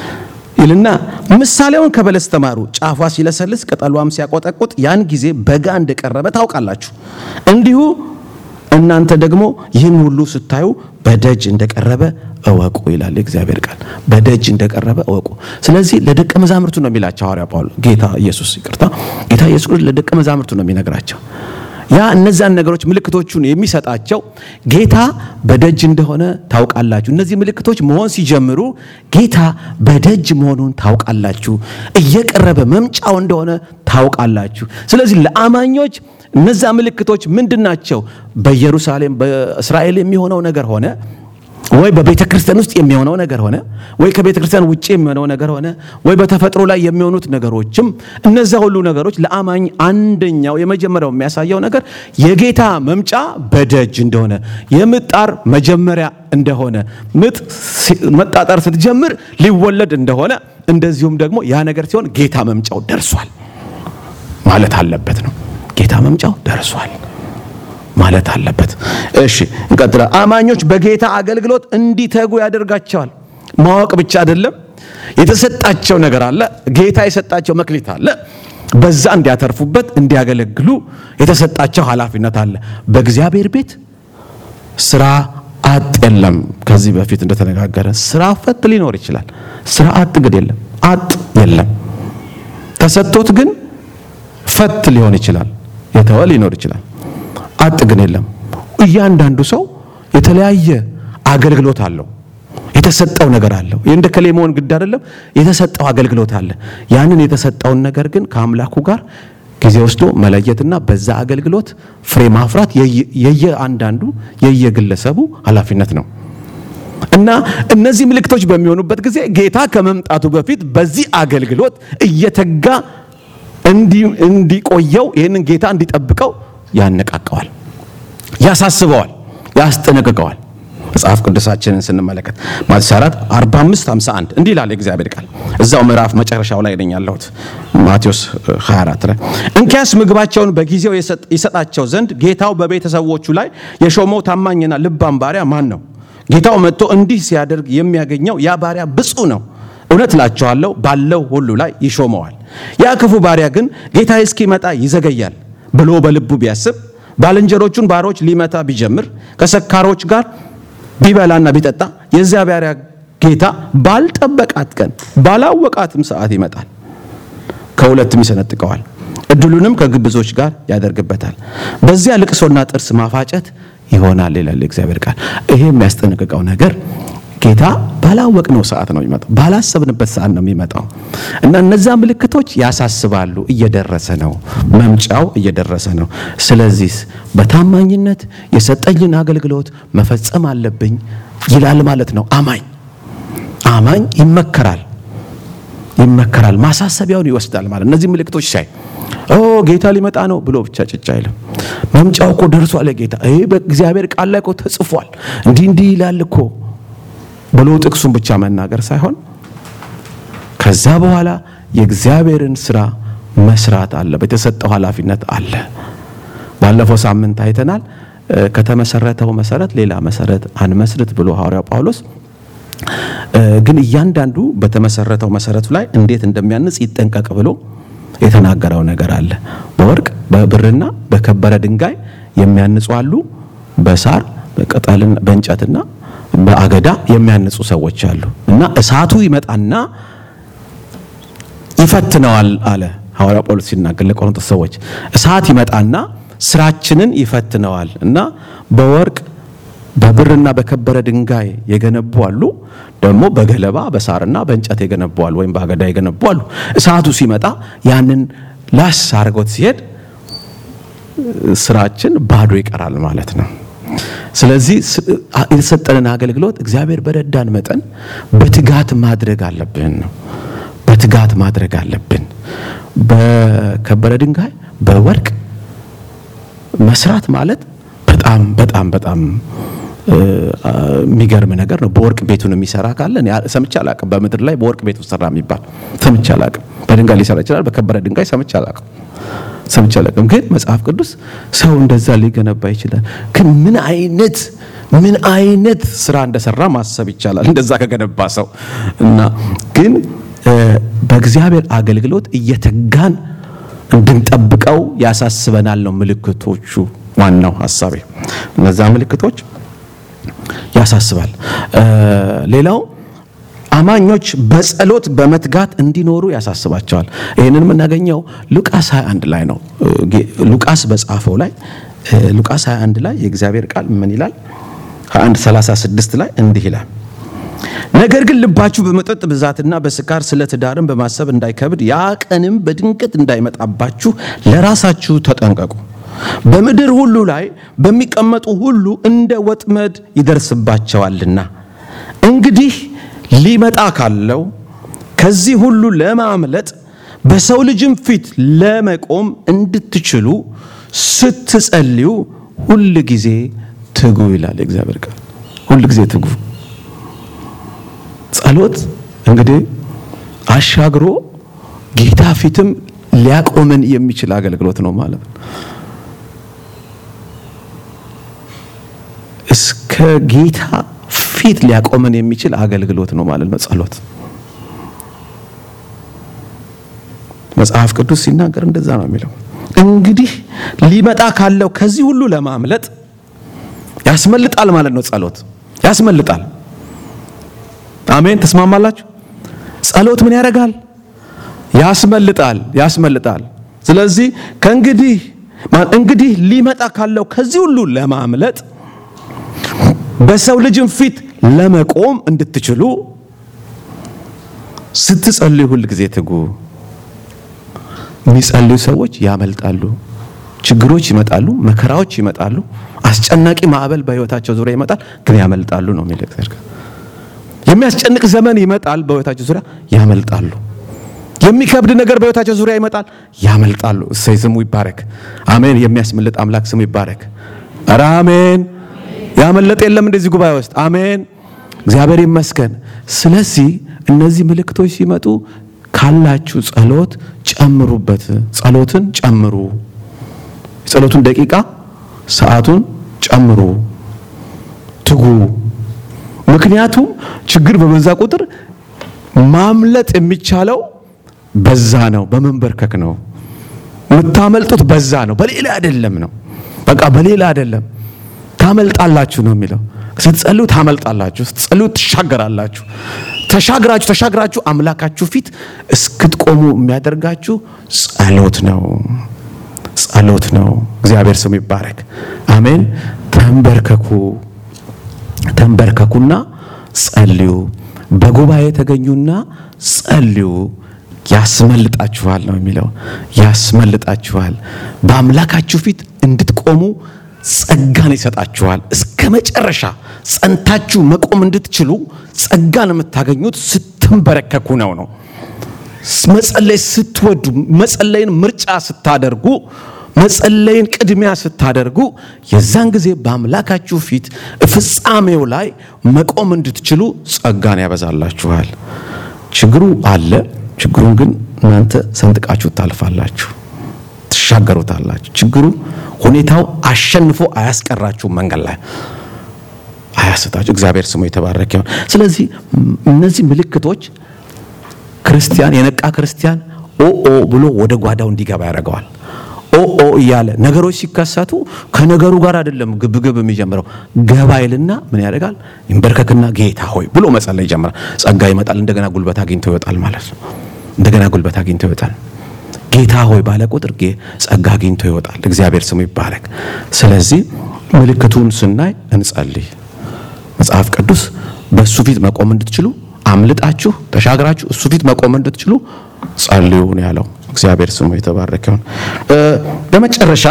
A: ይልና ምሳሌውን ከበለስ ተማሩ። ጫፏ ሲለሰልስ ቅጠሏም ሲያቆጠቁጥ ያን ጊዜ በጋ እንደቀረበ ታውቃላችሁ። እንዲሁ እናንተ ደግሞ ይህን ሁሉ ስታዩ በደጅ እንደቀረበ እወቁ ይላል የእግዚአብሔር ቃል። በደጅ እንደቀረበ እወቁ። ስለዚህ ለደቀ መዛሙርቱ ነው የሚላቸው ሐዋርያ ጳውሎስ ጌታ ኢየሱስ ይቅርታ፣ ጌታ ኢየሱስ ለደቀ መዛሙርቱ ነው የሚነግራቸው። ያ እነዛን ነገሮች ምልክቶቹን የሚሰጣቸው ጌታ በደጅ እንደሆነ ታውቃላችሁ። እነዚህ ምልክቶች መሆን ሲጀምሩ ጌታ በደጅ መሆኑን ታውቃላችሁ፣ እየቀረበ መምጫው እንደሆነ ታውቃላችሁ። ስለዚህ ለአማኞች እነዛ ምልክቶች ምንድን ናቸው? በኢየሩሳሌም በእስራኤል የሚሆነው ነገር ሆነ ወይ በቤተ ክርስቲያን ውስጥ የሚሆነው ነገር ሆነ ወይ ከቤተ ክርስቲያን ውጭ የሚሆነው ነገር ሆነ ወይ በተፈጥሮ ላይ የሚሆኑት ነገሮችም እነዚያ ሁሉ ነገሮች ለአማኝ አንደኛው የመጀመሪያው የሚያሳየው ነገር የጌታ መምጫ በደጅ እንደሆነ የምጣር መጀመሪያ እንደሆነ ምጥ መጣጣር ስትጀምር ሊወለድ እንደሆነ እንደዚሁም ደግሞ ያ ነገር ሲሆን ጌታ መምጫው ደርሷል ማለት አለበት ነው። ጌታ መምጫው ደርሷል ማለት አለበት። እሺ እንቀጥላ። አማኞች በጌታ አገልግሎት እንዲተጉ ያደርጋቸዋል። ማወቅ ብቻ አይደለም፣ የተሰጣቸው ነገር አለ። ጌታ የሰጣቸው መክሊት አለ። በዛ እንዲያተርፉበት እንዲያገለግሉ የተሰጣቸው ኃላፊነት አለ። በእግዚአብሔር ቤት ስራ አጥ የለም። ከዚህ በፊት እንደተነጋገረ ስራ ፈት ሊኖር ይችላል። ስራ አጥ ግን የለም። አጥ የለም። ተሰጥቶት ግን ፈት ሊሆን ይችላል። የተወ ሊኖር ይችላል። አጥ ግን የለም። እያንዳንዱ ሰው የተለያየ አገልግሎት አለው። የተሰጠው ነገር አለው። እንደ ከሌ መሆን ግድ አይደለም። የተሰጠው አገልግሎት አለ። ያንን የተሰጠውን ነገር ግን ከአምላኩ ጋር ጊዜ ወስዶ መለየትና በዛ አገልግሎት ፍሬ ማፍራት የየአንዳንዱ የየግለሰቡ ኃላፊነት ነው እና እነዚህ ምልክቶች በሚሆኑበት ጊዜ ጌታ ከመምጣቱ በፊት በዚህ አገልግሎት እየተጋ እንዲቆየው ይህንን ጌታ እንዲጠብቀው ያነቃቀዋል፣ ያሳስበዋል፣ ያስጠነቅቀዋል። መጽሐፍ ቅዱሳችንን ስንመለከት ማቴዎስ 4 45 51 እንዲህ ይላል የእግዚአብሔር ቃል። እዛው ምዕራፍ መጨረሻው ላይ ነኝ ያለሁት ማቴዎስ 24 ላይ እንኪያስ ምግባቸውን በጊዜው ይሰጣቸው ዘንድ ጌታው በቤተሰቦቹ ላይ የሾመው ታማኝና ልባም ባሪያ ማን ነው? ጌታው መጥቶ እንዲህ ሲያደርግ የሚያገኘው ያ ባሪያ ብፁዕ ነው። እውነት እላችኋለሁ ባለው ሁሉ ላይ ይሾመዋል። ያ ክፉ ባሪያ ግን ጌታ እስኪመጣ ይዘገያል ብሎ በልቡ ቢያስብ ባልንጀሮቹን ባሮች ሊመታ ቢጀምር ከሰካሮች ጋር ቢበላና ቢጠጣ የዚያ ባሪያ ጌታ ባልጠበቃት ቀን ባላወቃትም ሰዓት ይመጣል፣ ከሁለትም ይሰነጥቀዋል፣ እድሉንም ከግብዞች ጋር ያደርግበታል። በዚያ ልቅሶና ጥርስ ማፋጨት ይሆናል ይላል እግዚአብሔር ቃል። ይሄ የሚያስጠነቅቀው ነገር ጌታ ባላወቅነው ሰዓት ነው የሚመጣው፣ ባላሰብንበት ሰዓት ነው የሚመጣው እና እነዛ ምልክቶች ያሳስባሉ። እየደረሰ ነው፣ መምጫው እየደረሰ ነው። ስለዚህ በታማኝነት የሰጠኝን አገልግሎት መፈጸም አለብኝ ይላል ማለት ነው። አማኝ አማኝ ይመከራል ይመከራል፣ ማሳሰቢያውን ይወስዳል ማለት እነዚህ ምልክቶች ሳይ ኦ ጌታ ሊመጣ ነው ብሎ ብቻ ጭጭ አይልም። መምጫው እኮ ደርሷል ጌታ ይሄ በእግዚአብሔር ቃል ላይ እኮ ተጽፏል እንዲህ እንዲህ ይላል እኮ ብሎ ጥቅሱን ብቻ መናገር ሳይሆን ከዛ በኋላ የእግዚአብሔርን ስራ መስራት አለ የተሰጠው ኃላፊነት አለ ባለፈው ሳምንት አይተናል ከተመሰረተው መሰረት ሌላ መሰረት አንመስርት ብሎ ሐዋርያው ጳውሎስ ግን እያንዳንዱ በተመሰረተው መሰረቱ ላይ እንዴት እንደሚያንጽ ይጠንቀቅ ብሎ የተናገረው ነገር አለ በወርቅ በብርና በከበረ ድንጋይ የሚያንጹ አሉ በሳር በቅጠልና በእንጨትና በአገዳ የሚያንጹ ሰዎች አሉ እና እሳቱ ይመጣና ይፈትነዋል አለ ሐዋርያ ጳውሎስ ሲናገር ለቆሮንቶስ ሰዎች እሳት ይመጣና ስራችንን ይፈትነዋል እና በወርቅ በብርና በከበረ ድንጋይ የገነቡ አሉ ደግሞ በገለባ በሳርና በእንጨት የገነቡ አሉ ወይም በአገዳ የገነቡ አሉ እሳቱ ሲመጣ ያንን ላስ አድርጎት ሲሄድ ስራችን ባዶ ይቀራል ማለት ነው ስለዚህ የተሰጠንን አገልግሎት እግዚአብሔር በረዳን መጠን በትጋት ማድረግ አለብን ነው በትጋት ማድረግ አለብን በከበረ ድንጋይ በወርቅ መስራት ማለት በጣም በጣም በጣም የሚገርም ነገር ነው በወርቅ ቤቱን የሚሰራ ካለ ሰምቼ አላቅም በምድር ላይ በወርቅ ቤቱ ሰራ የሚባል ሰምቼ አላቅም በድንጋይ ሊሰራ ይችላል በከበረ ድንጋይ ሰምቼ አላቅም ሰምቼ አላቅም ግን መጽሐፍ ቅዱስ ሰው እንደዛ ሊገነባ ይችላል ግን ምን አይነት ምን አይነት ስራ እንደሰራ ማሰብ ይቻላል እንደዛ ከገነባ ሰው እና ግን በእግዚአብሔር አገልግሎት እየተጋን እንድንጠብቀው ያሳስበናል ነው ምልክቶቹ ዋናው ሀሳቤ እነዛ ምልክቶች ያሳስባል ሌላው አማኞች በጸሎት በመትጋት እንዲኖሩ ያሳስባቸዋል ይህንን የምናገኘው ሉቃስ 21 ላይ ነው ሉቃስ በጻፈው ላይ ሉቃስ 21 ላይ የእግዚአብሔር ቃል ምን ይላል 21 36 ላይ እንዲህ ይላል ነገር ግን ልባችሁ በመጠጥ ብዛትና በስካር ስለ ትዳርን በማሰብ እንዳይከብድ ያ ቀንም በድንገት እንዳይመጣባችሁ ለራሳችሁ ተጠንቀቁ በምድር ሁሉ ላይ በሚቀመጡ ሁሉ እንደ ወጥመድ ይደርስባቸዋልና እንግዲህ ሊመጣ ካለው ከዚህ ሁሉ ለማምለጥ በሰው ልጅም ፊት ለመቆም እንድትችሉ ስትጸልዩ ሁል ጊዜ ትጉ ይላል የእግዚአብሔር ቃል ሁል ጊዜ ትጉ ጸሎት እንግዲህ አሻግሮ ጌታ ፊትም ሊያቆመን የሚችል አገልግሎት ነው ማለት ነው እስከ ጌታ ፊት ሊያቆመን የሚችል አገልግሎት ነው ማለት ነው ጸሎት መጽሐፍ ቅዱስ ሲናገር እንደዛ ነው የሚለው እንግዲህ ሊመጣ ካለው ከዚህ ሁሉ ለማምለጥ ያስመልጣል ማለት ነው ጸሎት ያስመልጣል አሜን ተስማማላችሁ ጸሎት ምን ያደርጋል ያስመልጣል ያስመልጣል ስለዚህ ከእንግዲህ እንግዲህ ሊመጣ ካለው ከዚህ ሁሉ ለማምለጥ በሰው ልጅም ፊት ለመቆም እንድትችሉ ስትጸልዩ ሁል ጊዜ ትጉ የሚጸልዩ ሰዎች ያመልጣሉ ችግሮች ይመጣሉ መከራዎች ይመጣሉ አስጨናቂ ማዕበል በህይወታቸው ዙሪያ ይመጣል ግን ያመልጣሉ ነው የሚለው እግዚአብሔር የሚያስጨንቅ ዘመን ይመጣል በህይወታቸው ዙሪያ ያመልጣሉ የሚከብድ ነገር በህይወታቸው ዙሪያ ይመጣል ያመልጣሉ እሰይ ስሙ ይባረክ አሜን የሚያስመልጥ አምላክ ስሙ ይባረክ ኧረ አሜን ያመለጠ የለም እንደዚህ ጉባኤ ውስጥ አሜን እግዚአብሔር ይመስገን ስለዚህ እነዚህ ምልክቶች ሲመጡ ካላችሁ ጸሎት ጨምሩበት ጸሎትን ጨምሩ የጸሎቱን ደቂቃ ሰዓቱን ጨምሩ ትጉ ምክንያቱም ችግር በበዛ ቁጥር ማምለጥ የሚቻለው በዛ ነው በመንበርከክ ነው የምታመልጡት በዛ ነው በሌላ አይደለም ነው በቃ በሌላ አይደለም ታመልጣላችሁ ነው የሚለው ስትጸልዩ ታመልጣላችሁ ስትጸልዩ ትሻገራላችሁ ተሻግራችሁ ተሻግራችሁ አምላካችሁ ፊት እስክትቆሙ የሚያደርጋችሁ ጸሎት ነው ጸሎት ነው እግዚአብሔር ስሙ ይባረክ አሜን ተንበርከኩ ተንበርከኩና ጸልዩ በጉባኤ ተገኙና ጸልዩ ያስመልጣችኋል ነው የሚለው ያስመልጣችኋል በአምላካችሁ ፊት እንድትቆሙ ጸጋን ይሰጣችኋል እስከ መጨረሻ ጸንታችሁ መቆም እንድትችሉ ጸጋን የምታገኙት ስትንበረከኩ ነው ነው መጸለይ ስትወዱ መጸለይን ምርጫ ስታደርጉ መጸለይን ቅድሚያ ስታደርጉ የዛን ጊዜ በአምላካችሁ ፊት ፍጻሜው ላይ መቆም እንድትችሉ ጸጋን ያበዛላችኋል። ችግሩ አለ። ችግሩን ግን እናንተ ሰንጥቃችሁ ታልፋላችሁ፣ ትሻገሩታላችሁ። ችግሩ ሁኔታው አሸንፎ አያስቀራችሁም፣ መንገድ ላይ አያስታችሁ። እግዚአብሔር ስሙ የተባረከ ይሁን። ስለዚህ እነዚህ ምልክቶች ክርስቲያን የነቃ ክርስቲያን ኦኦ ብሎ ወደ ጓዳው እንዲገባ ያደርገዋል። ኦኦ እያለ ነገሮች ሲከሰቱ ከነገሩ ጋር አይደለም ግብግብ የሚጀምረው ገባ ይልና ምን ያደርጋል? ይንበርከክና ጌታ ሆይ ብሎ መጸለይ ይጀምራል። ጸጋ ይመጣል። እንደገና ጉልበት አግኝቶ ይወጣል ማለት ነው። እንደገና ጉልበት አግኝቶ ይወጣል። ጌታ ሆይ ባለ ቁጥር ጸጋ አግኝቶ ይወጣል። እግዚአብሔር ስሙ ይባረክ። ስለዚህ ምልክቱን ስናይ እንጸልይ። መጽሐፍ ቅዱስ በእሱ ፊት መቆም እንድትችሉ አምልጣችሁ ተሻግራችሁ እሱ ፊት መቆም እንድትችሉ ጸልዩ ነው ያለው። እግዚአብሔር ስሙ የተባረከ ይሁን። በመጨረሻ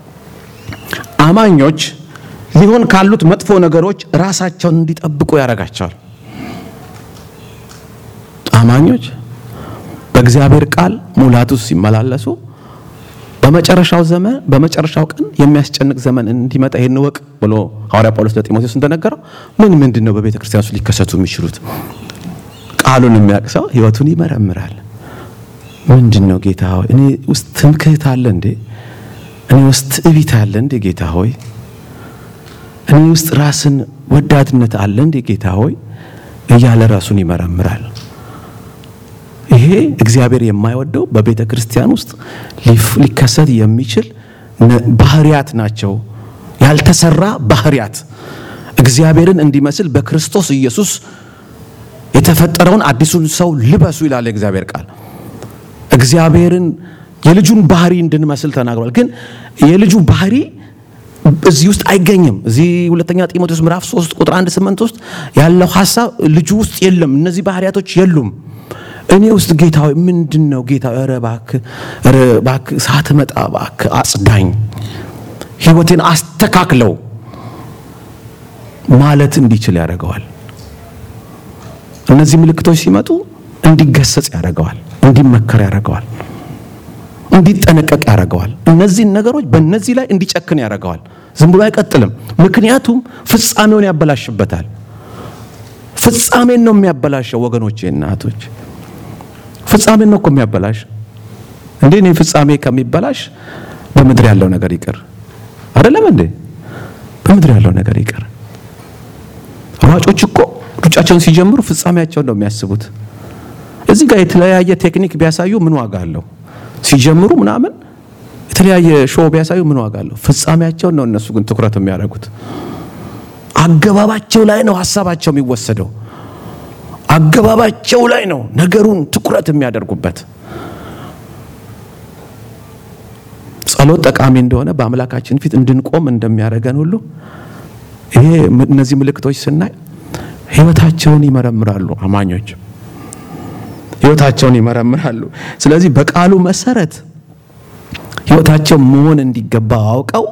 A: አማኞች ሊሆን ካሉት መጥፎ ነገሮች ራሳቸውን እንዲጠብቁ ያደርጋቸዋል። አማኞች በእግዚአብሔር ቃል ሙላት ውስጥ ሲመላለሱ በመጨረሻው ዘመን በመጨረሻው ቀን የሚያስጨንቅ ዘመን እንዲመጣ ይሄን ወቅ ብሎ ሐዋርያ ጳውሎስ ለጢሞቴዎስ እንደነገረው ምን ምንድን ነው በቤተ ክርስቲያን ውስጥ ሊከሰቱ የሚችሉት? ቃሉን የሚያውቅ ሰው ሕይወቱን ይመረምራል። ምንድን ነው ጌታ ሆይ እኔ ውስጥ ትምክህት አለ እንዴ? እኔ ውስጥ ትዕቢት አለ እንዴ ጌታ ሆይ? እኔ ውስጥ ራስን ወዳድነት አለ እንዴ ጌታ ሆይ? እያለ ራሱን ይመረምራል። ይሄ እግዚአብሔር የማይወደው በቤተ ክርስቲያን ውስጥ ሊከሰት የሚችል ባህሪያት ናቸው። ያልተሰራ ባህሪያት እግዚአብሔርን እንዲመስል በክርስቶስ ኢየሱስ የተፈጠረውን አዲሱን ሰው ልበሱ ይላል የእግዚአብሔር ቃል። እግዚአብሔርን የልጁን ባህሪ እንድንመስል ተናግሯል። ግን የልጁ ባህሪ እዚህ ውስጥ አይገኝም። እዚህ ሁለተኛ ጢሞቴዎስ ምዕራፍ 3 ቁጥር 1 8 ውስጥ ያለው ሐሳብ ልጁ ውስጥ የለም። እነዚህ ባህሪያቶች የሉም። እኔ ውስጥ ጌታ ሆይ ምንድን ነው ጌታ ኧረ እባክህ ኧረ እባክህ ሳትመጣ እባክህ አጽዳኝ፣ ህይወቴን አስተካክለው ማለት እንዲችል ያደርገዋል። እነዚህ ምልክቶች ሲመጡ እንዲገሰጽ ያደርገዋል፣ እንዲመከር ያደርገዋል፣ እንዲጠነቀቅ ያደርገዋል። እነዚህን ነገሮች በእነዚህ ላይ እንዲጨክን ያደርገዋል። ዝም ብሎ አይቀጥልም። ምክንያቱም ፍጻሜውን ያበላሽበታል። ፍጻሜን ነው የሚያበላሸው ወገኖቼ፣ እናቶች ፍጻሜን ነው እኮ የሚያበላሽ። እንዴ እኔ ፍጻሜ ከሚበላሽ በምድር ያለው ነገር ይቅር አይደለም እንዴ? በምድር ያለው ነገር ይቅር። ሯጮች እኮ ሩጫቸውን ሲጀምሩ ፍጻሜያቸውን ነው የሚያስቡት። እዚህ ጋር የተለያየ ቴክኒክ ቢያሳዩ ምን ዋጋ አለው? ሲጀምሩ ምናምን የተለያየ ሾው ቢያሳዩ ምን ዋጋ አለው? ፍጻሜያቸውን ነው እነሱ ግን ትኩረት የሚያደርጉት። አገባባቸው ላይ ነው ሀሳባቸው የሚወሰደው። አገባባቸው ላይ ነው ነገሩን ትኩረት የሚያደርጉበት። ጸሎት ጠቃሚ እንደሆነ በአምላካችን ፊት እንድንቆም እንደሚያደርገን ሁሉ ይሄ እነዚህ ምልክቶች ስናይ ህይወታቸውን ይመረምራሉ። አማኞች ህይወታቸውን ይመረምራሉ። ስለዚህ በቃሉ መሰረት ህይወታቸው መሆን እንዲገባ አውቀው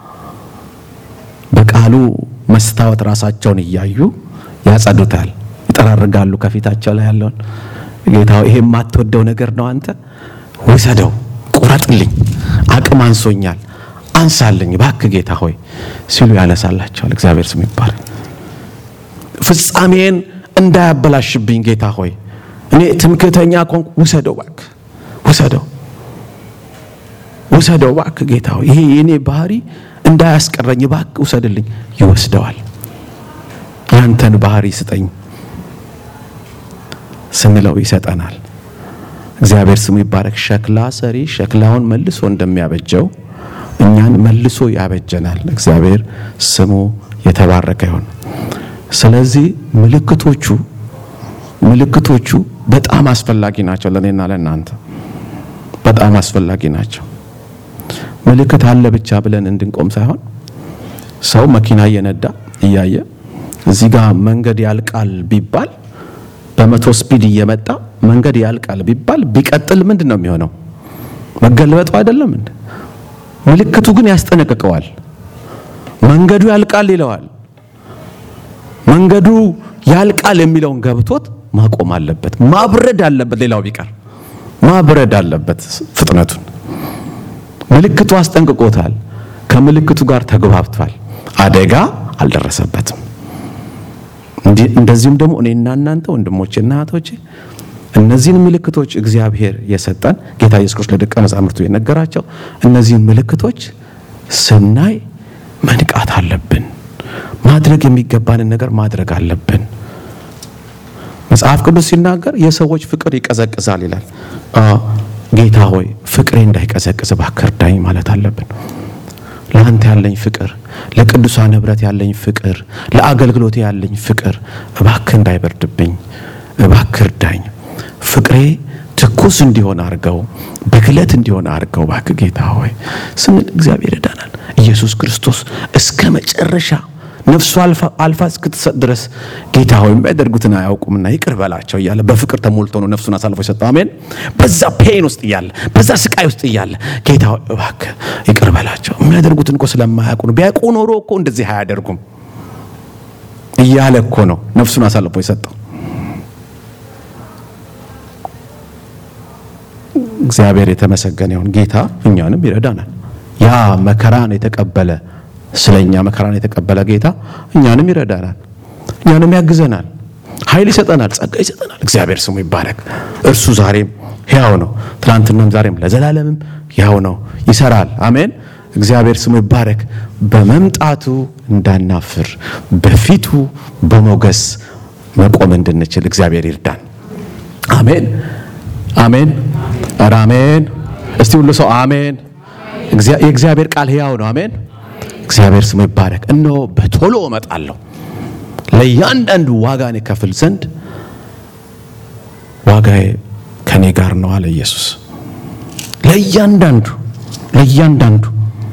A: በቃሉ መስታወት ራሳቸውን እያዩ ያጸዱታል፣ ይጠራርጋሉ። ከፊታቸው ላይ ያለውን ጌታ ይሄ የማትወደው ነገር ነው፣ አንተ ውሰደው፣ ቁረጥልኝ፣ አቅም አንሶኛል፣ አንሳልኝ እባክህ ጌታ ሆይ ሲሉ ያነሳላቸዋል። እግዚአብሔር ስም ይባላል። ፍጻሜን እንዳያበላሽብኝ ጌታ ሆይ እኔ ትምክህተኛ ኮንኩ፣ ውሰደው እባክህ፣ ውሰደው፣ ውሰደው እባክህ ጌታ ሆይ ይሄ የኔ ባህሪ እንዳያስቀረኝ እባክህ ውሰድልኝ። ይወስደዋል። ያንተን ባህሪ ስጠኝ ስንለው ይሰጠናል። እግዚአብሔር ስሙ ይባረክ። ሸክላ ሰሪ ሸክላውን መልሶ እንደሚያበጀው እኛን መልሶ ያበጀናል። እግዚአብሔር ስሙ የተባረከ ይሁን። ስለዚህ ምልክቶቹ ምልክቶቹ በጣም አስፈላጊ ናቸው ለእኔና ለእናንተ በጣም አስፈላጊ ናቸው። ምልክት አለ ብቻ ብለን እንድንቆም ሳይሆን ሰው መኪና እየነዳ እያየ እዚህ ጋር መንገድ ያልቃል ቢባል በመቶ ስፒድ እየመጣ መንገድ ያልቃል ቢባል ቢቀጥል ምንድን ነው የሚሆነው? መገልበጡ አይደለም እንዴ? ምልክቱ ግን ያስጠነቅቀዋል። መንገዱ ያልቃል ይለዋል። መንገዱ ያልቃል የሚለውን ገብቶት ማቆም አለበት፣ ማብረድ አለበት። ሌላው ቢቀር ማብረድ አለበት ፍጥነቱን። ምልክቱ አስጠንቅቆታል። ከምልክቱ ጋር ተግባብቷል። አደጋ አልደረሰበትም። እንደዚሁም ደግሞ እኔና እናንተ ወንድሞቼና እህቶቼ እነዚህን ምልክቶች እግዚአብሔር የሰጠን ጌታ ኢየሱስ ክርስቶስ ለደቀ መዛሙርቱ የነገራቸው እነዚህን ምልክቶች ስናይ መንቃት አለብን። ማድረግ የሚገባንን ነገር ማድረግ አለብን። መጽሐፍ ቅዱስ ሲናገር የሰዎች ፍቅር ይቀዘቅዛል ይላል። ጌታ ሆይ ፍቅሬ እንዳይቀዘቅዝ እባክህ እርዳኝ ማለት አለብን። ለአንተ ያለኝ ፍቅር፣ ለቅዱሳን ህብረት ያለኝ ፍቅር፣ ለአገልግሎት ያለኝ ፍቅር እባክህ እንዳይበርድብኝ እባክህ እርዳኝ። ፍቅሬ ትኩስ እንዲሆን አድርገው፣ በግለት እንዲሆን አድርገው እባክህ ጌታ ሆይ ስንል እግዚአብሔር ይዳናል። ኢየሱስ ክርስቶስ እስከ መጨረሻ ነፍሱ አልፋ እስክትሰጥ ድረስ ጌታ ሆይ የሚያደርጉትን አያውቁምና ይቅር በላቸው እያለ በፍቅር ተሞልቶ ነው ነፍሱን አሳልፎ የሰጠው። አሜን። በዛ ፔን ውስጥ እያለ በዛ ስቃይ ውስጥ እያለ ጌታ ሆይ እባክህ ይቅር በላቸው የሚያደርጉትን እኮ ስለማያውቁ ነው። ቢያውቁ ኖሮ እኮ እንደዚህ አያደርጉም እያለ እኮ ነው ነፍሱን አሳልፎ የሰጠው። እግዚአብሔር የተመሰገነ ይሁን። ጌታ እኛንም ይረዳናል። ያ መከራን የተቀበለ ስለኛ መከራን የተቀበለ ጌታ እኛንም ይረዳናል፣ እኛንም ያግዘናል፣ ኃይል ይሰጠናል፣ ጸጋ ይሰጠናል። እግዚአብሔር ስሙ ይባረክ። እርሱ ዛሬም ሕያው ነው፣ ትናንትናም ዛሬም ለዘላለምም ሕያው ነው፣ ይሰራል። አሜን። እግዚአብሔር ስሙ ይባረክ። በመምጣቱ እንዳናፍር በፊቱ በሞገስ መቆም እንድንችል እግዚአብሔር ይርዳን። አሜን፣ አሜን፣ ኧረ አሜን። እስቲ ሁሉ ሰው አሜን። የእግዚአብሔር ቃል ሕያው ነው። አሜን። እግዚአብሔር ስሙ ይባረክ። እነሆ በቶሎ እመጣለሁ ለእያንዳንዱ ዋጋን የከፍል ዘንድ ዋጋዬ ከኔ ጋር ነው አለ ኢየሱስ። ለእያንዳንዱ ለእያንዳንዱ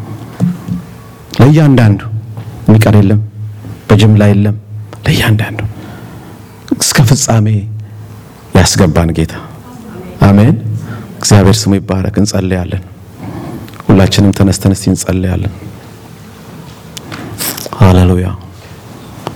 A: ለእያንዳንዱ የሚቀር የለም፣ በጅምላ የለም። ለእያንዳንዱ እስከ ፍጻሜ ያስገባን ጌታ አሜን። እግዚአብሔር ስሙ ይባረክ። እንጸልያለን። ሁላችንም ተነስተን እስቲ እንጸልያለን። ሃሌሉያ